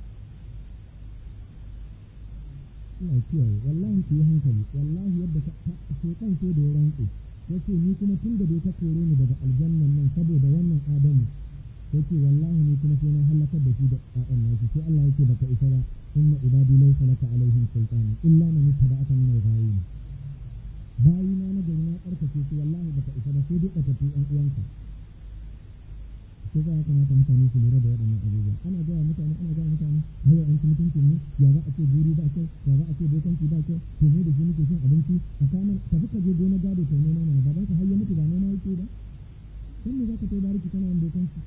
[SPEAKER 2] ina kiyaye wallahi ki yi hankali wallahi yadda ka shekan sai da ya rantse ya ce ni kuma tun da dai ta kore ni daga aljannan nan saboda wannan adamu ya ce wallahi ni kuma sai na halakar da shi da ƴaƴan nashi sai Allah yake baka isa ba inna ibadi laysa laka alaihim sultan illa man ittaba'aka min al-ghawin bayi na na gari na karkace su wallahi baka isa ba sai dai ka tafi ɗan uwanka sai za a kamata mutane su lura da waɗannan abubuwa ana gaya mutane ana gaya mutane hayo an ci mutuncin ne ya za a ce guri ba kyau ya za a ce bokanci ba kyau to ne da shi muke cin abinci a kanan tafi ka je gona gado to noma mana baban ka har ya mutu ba noma yake ba dan me za ka kai bariki kana yin bokanci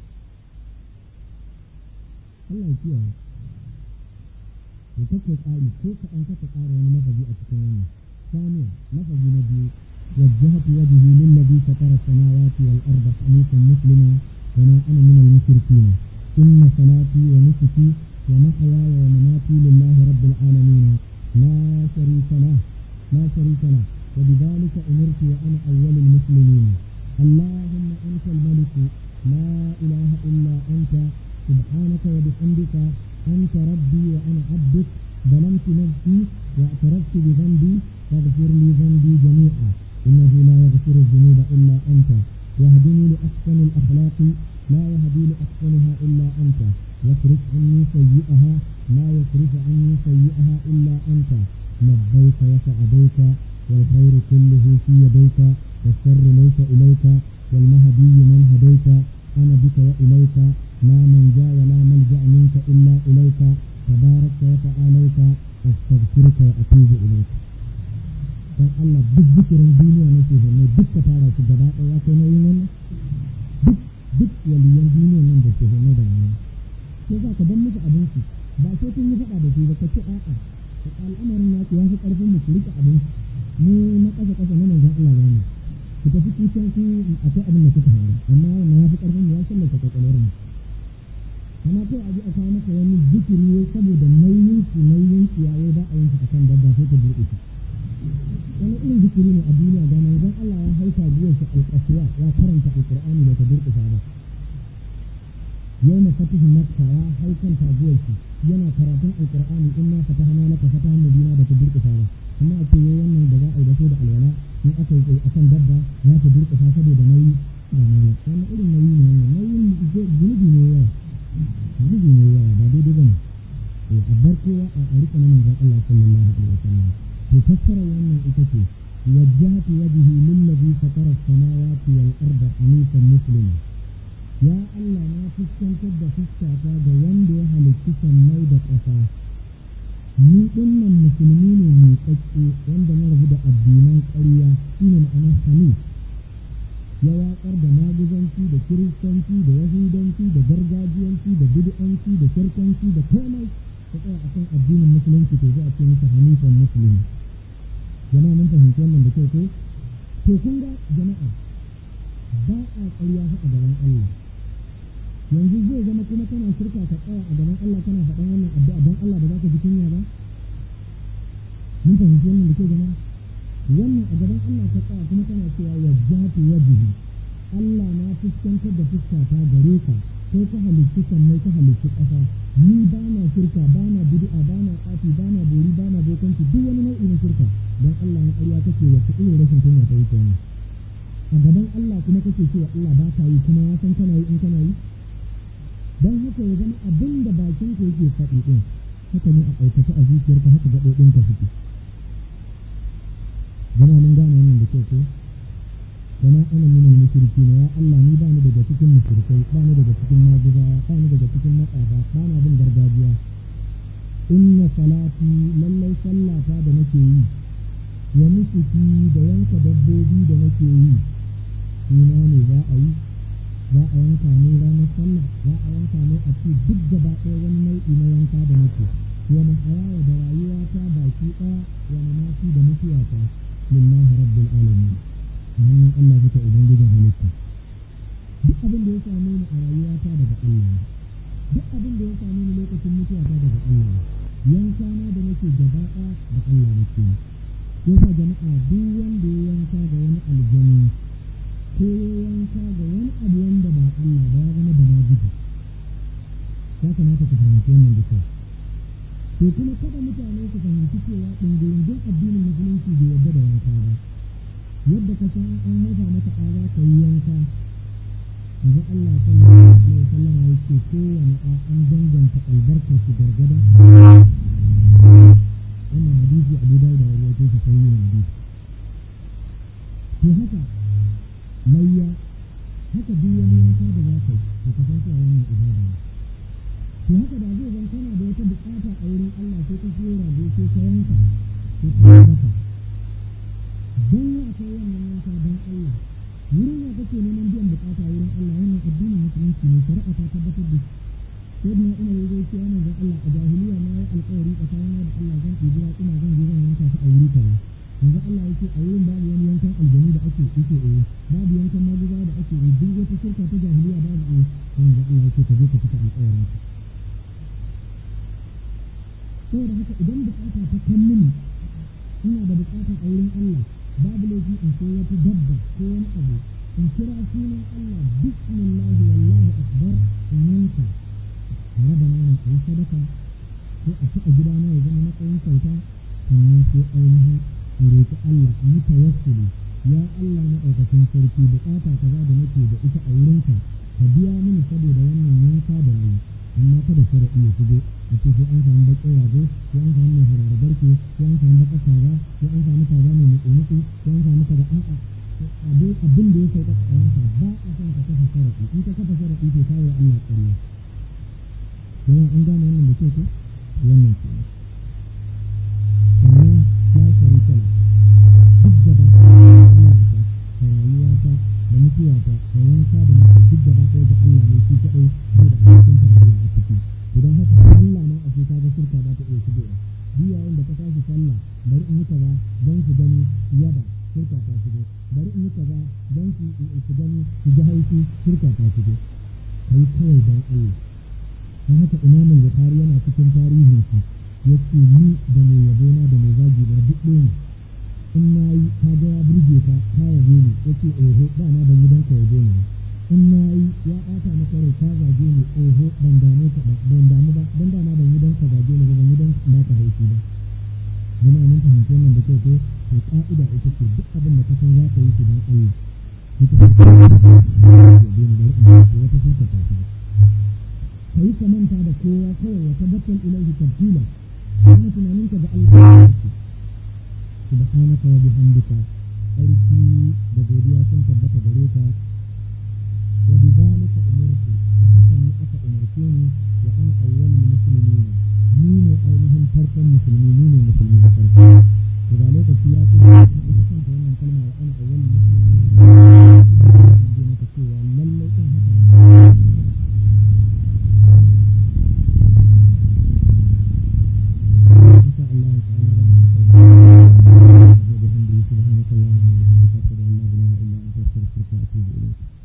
[SPEAKER 2] Allah ya kiyaye ya kake tsari ko ka an kasa tsara wani mafaji a cikin wannan ثانيا لفظ نبي وجهت وجهي للذي فطر السماوات والأرض حنيفا مسلما وما أنا من المشركين إن صلاتي ونسكي ومحياي ومماتي لله رب العالمين لا شريك له لا شريك له وبذلك أمرت وأنا أول المسلمين اللهم أنت الملك لا إله إلا أنت سبحانك وبحمدك أنت ربي وأنا عبدك ظلمت نفسي واعترفت بذنبي فاغفر لي ذنبي جميعا إنه لا يغفر الذنوب إلا أنت واهدني لأحسن الأخلاق لا يهدي لأحسنها إلا أنت واصرف عني سيئها لا يصرف عني سيئها إلا أنت لبيك وسعديك والخير كله في يديك والشر ليس إليك والمهدي من هديت أنا بك وإليك لا منجا ولا ملجأ منك إلا إليك تبارك وتعاليك أستغفرك وأتوب إليك dan Allah duk zikirin duniya nake zanne duk ka tara su gaba ɗaya kai nauyin wannan duk duk waliyan duniyan nan da ke zanne da wannan sai za ka ban musu abin su ba sai kun yi faɗa da su ba ka ce a'a al'amarin naku ya fi ƙarfin mu ku rike abin mu na ƙasa ƙasa na manzon Allah ba ne ku tafi kucan ku akwai abin da kuka hanga amma wannan ya fi ƙarfin mu ya sallata kwakwalwar mu amma kai a ji a kawo maka wani zikiri saboda nauyin su nauyin su yawo ba a yanka akan dabba sai ka buɗe shi wani irin zikiri ne a duniya da manzon Allah ya haifa biyar shi alƙasuwa ya karanta alƙur'ani da ta durƙusa ba yau na fatihi makka ya hau kan taguwar shi yana karatun alƙur'ani in na fatahana laka fatahan madina da ta durƙusa ba amma a ce yau wannan da za a yi da da alwala in aka yi akan dabba za ta durƙusa saboda nauyi ga mana wannan irin nauyi ne wannan nauyin zunubi ne yawa zunubi ne yawa ba daidai ba ne a bar kowa a rika na manzon Allah sallallahu alaihi wasallam تفسر وانا اتكي وجهت وجهي للذي فطر السماوات والارض حنيفا مسلما يا الله ما فسكن تبدا فسكاتا ga wanda ya halicci sammai da ƙasa ni dinnan musulmi ne mai tsakke wanda na rabu da addinan ƙarya shine ma'anar hanif ya waƙar da maguzanci da kiristanci da yahudanci da gargajiyanci da bid'anci da shirkanci da komai ta tsaya akan addinin musulunci to za a ce masa hanifan musulmi jama'a mun fahimci wannan da kyau ko to kun ga jama'a ba a ƙarya fa a gaban Allah yanzu zai zama kuma kana shirka ka tsaya a gaban Allah kana faɗan wannan addu'a don Allah ba za ka ji kunya ba mun fahimci wannan da kyau jama'a wannan a gaban Allah ka tsaya kuma kana cewa wajjatu wajhi Allah na fuskantar da fuskata gare ka sai ka halicci sammai ka halicci ƙasa ni ba na shirka ba na bid'a ba na tsafi ba na bori ba na bokanci duk wani nau'i na shirka don Allah na ƙarya kake wacce irin rashin kunya ta wuce ni a gaban Allah kuma kake cewa Allah ba ka yi kuma ya san kana yi in kana yi don haka ya zama abin da bakin ka yake faɗi ɗin haka ne a aikace a zuciyarka haka gaɓoɓinka suke jama'a mun gane wannan da kyau ko وما أنا من المشركين يا الله ني باني daga cikin mushrikai bani daga cikin maguzawa bani daga cikin matsafa bana bin gargajiya inna salati lallai sallata da nake yi wa nusuki da yanka dabbobi da nake yi suna ne za a yi za a yanka ne ranar sallah za a yanka ne a ce duk gaba ɗaya wani nau'i na yanka da nake wa mahaya da rayuwata baki ɗaya wa mamaki da mutuwata lillahi rabbil alamin hannun Allah suka ubangijin halitta duk abin da ya same ni a rayuwata daga Allah duk abin da ya same ni lokacin mutuwata daga Allah yanka na da nake gaba da Allah nake yasa jama'a duk wanda ya yanka ga wani aljani ko ya yanka ga wani abu wanda ba Allah ba ya zama da majiji ya kamata ka fahimci wannan da kyau to kuma kada mutane su fahimci cewa ɗungurin addinin musulunci bai yarda da yanka ba yadda ka san an haifa maka ɗa za ka yi yanka yanzu Allah sallallahu alaihi wasallam ya ce kowane ɗa an danganta albarkar shi gargadan wannan hadisi Abu Dawud da rawaito shi sai yin hadisi to haka layya haka duk wani yanka da za ka yi to ka san cewa wannan ibada ne to haka da zai zan kana da wata bukata a wurin Allah sai ka siyo rago sai ka yanka sai ka yanka don ya akwai wannan yanka don Allah wurin ya kake neman biyan bukata wurin Allah wannan addinin musulunci ne shari'a ta tabbatar da shi sai da Umar ya zai cewa manzon Allah a jahiliya na yi alƙawari tsakanin da Allah zan ɗibi ina zan je zan yanka su a wuri kaza yanzu Allah yake a wurin babu wani yankan aljanu da ake yake eh babu yankan maguza da ake eh duk wata shirka ta jahiliya babu eh yanzu Allah yake ka je ka cika alƙawarin ka saboda haka idan bukata ta kan mini ina da bukata a wurin Allah babu laifi in sai wata dabba ko wani abu in kira sunan Allah bismillah wallahu akbar in yanka tare da naman a yi sadaka ko a ci a gidana ya zama matsayin kyauta sannan sai ainihin in roƙi Allah in yi tawassuli ya Allah na ɗaukakin sarki bukata kaza da nake da ita a wurinka ka biya mini saboda wannan yanka da nayi amma kada sharaɗi ya shigo a ce sai an samu baƙin rago sai an samu mai harara barke sai an samu baƙar kaza sai an samu kaza mai nutsu-nutsu sai an samu kaza a'a abin da ya sauka a yanka ba a son ka kafa sharaɗi in ka kafa sharaɗi to kawo Allah ƙarya jama'a an gane wannan da ke ko wannan ke sannan ya shari kala duk gaba Allah ta da rayuwata da mutuwata da yanka da nake duk gaba ɗaya ga Allah ne shi kaɗai ko da abokin tarayya a ciki idan haka Allah na ashe ka ga shirka ba ta iya shigowa duk yayin da ka tashi sallah bari in yi kaza don su gani yaba shirka ta shigo bari in yi kaza don su su gani su ji haushi shirka ta shigo kai kawai don Allah don haka imam bukhari yana cikin tarihin shi yace ni da mai yabo na da mai zagi na duk ɗaya ne in na yi ka ga ya burge ka ka yabe ni yace oho da na ban gidan ka yabe ni in na yi ya ɓata maka rai ka zage ni oho ban dame ka ba ban damu ba dan da na ban gidan ka zage ni ba ban gidan ka ka haifi ba jama'a mun fahimci wannan da kyau ko to ka'ida ita ce duk abin da ka san za ka yi shi don Allah ita ce yabe ni bari in wata sun ka tafi ka yi ka manta da kowa kawai ya tabbatar ilaihi tabtila wani tunaninka ga Allah ya ce subhanaka wa bihamdika aiki da godiya sun tabbata gare ka wa bidhalika umirtu da haka ni aka umarce ni wa ana awwalul muslimin ni ne ainihin farkon musulmi ni ne musulmi na farko to ga lokaci ya tsaya ita kanta wannan kalma wa ana awwalul muslimin ne maka cewa lallai din haka ba إن شاء الله تعالى وبحمده سبحانك اللهم وبحمدك أشهد أن لا إله إلا أنت أستغفرك وأتوب إليك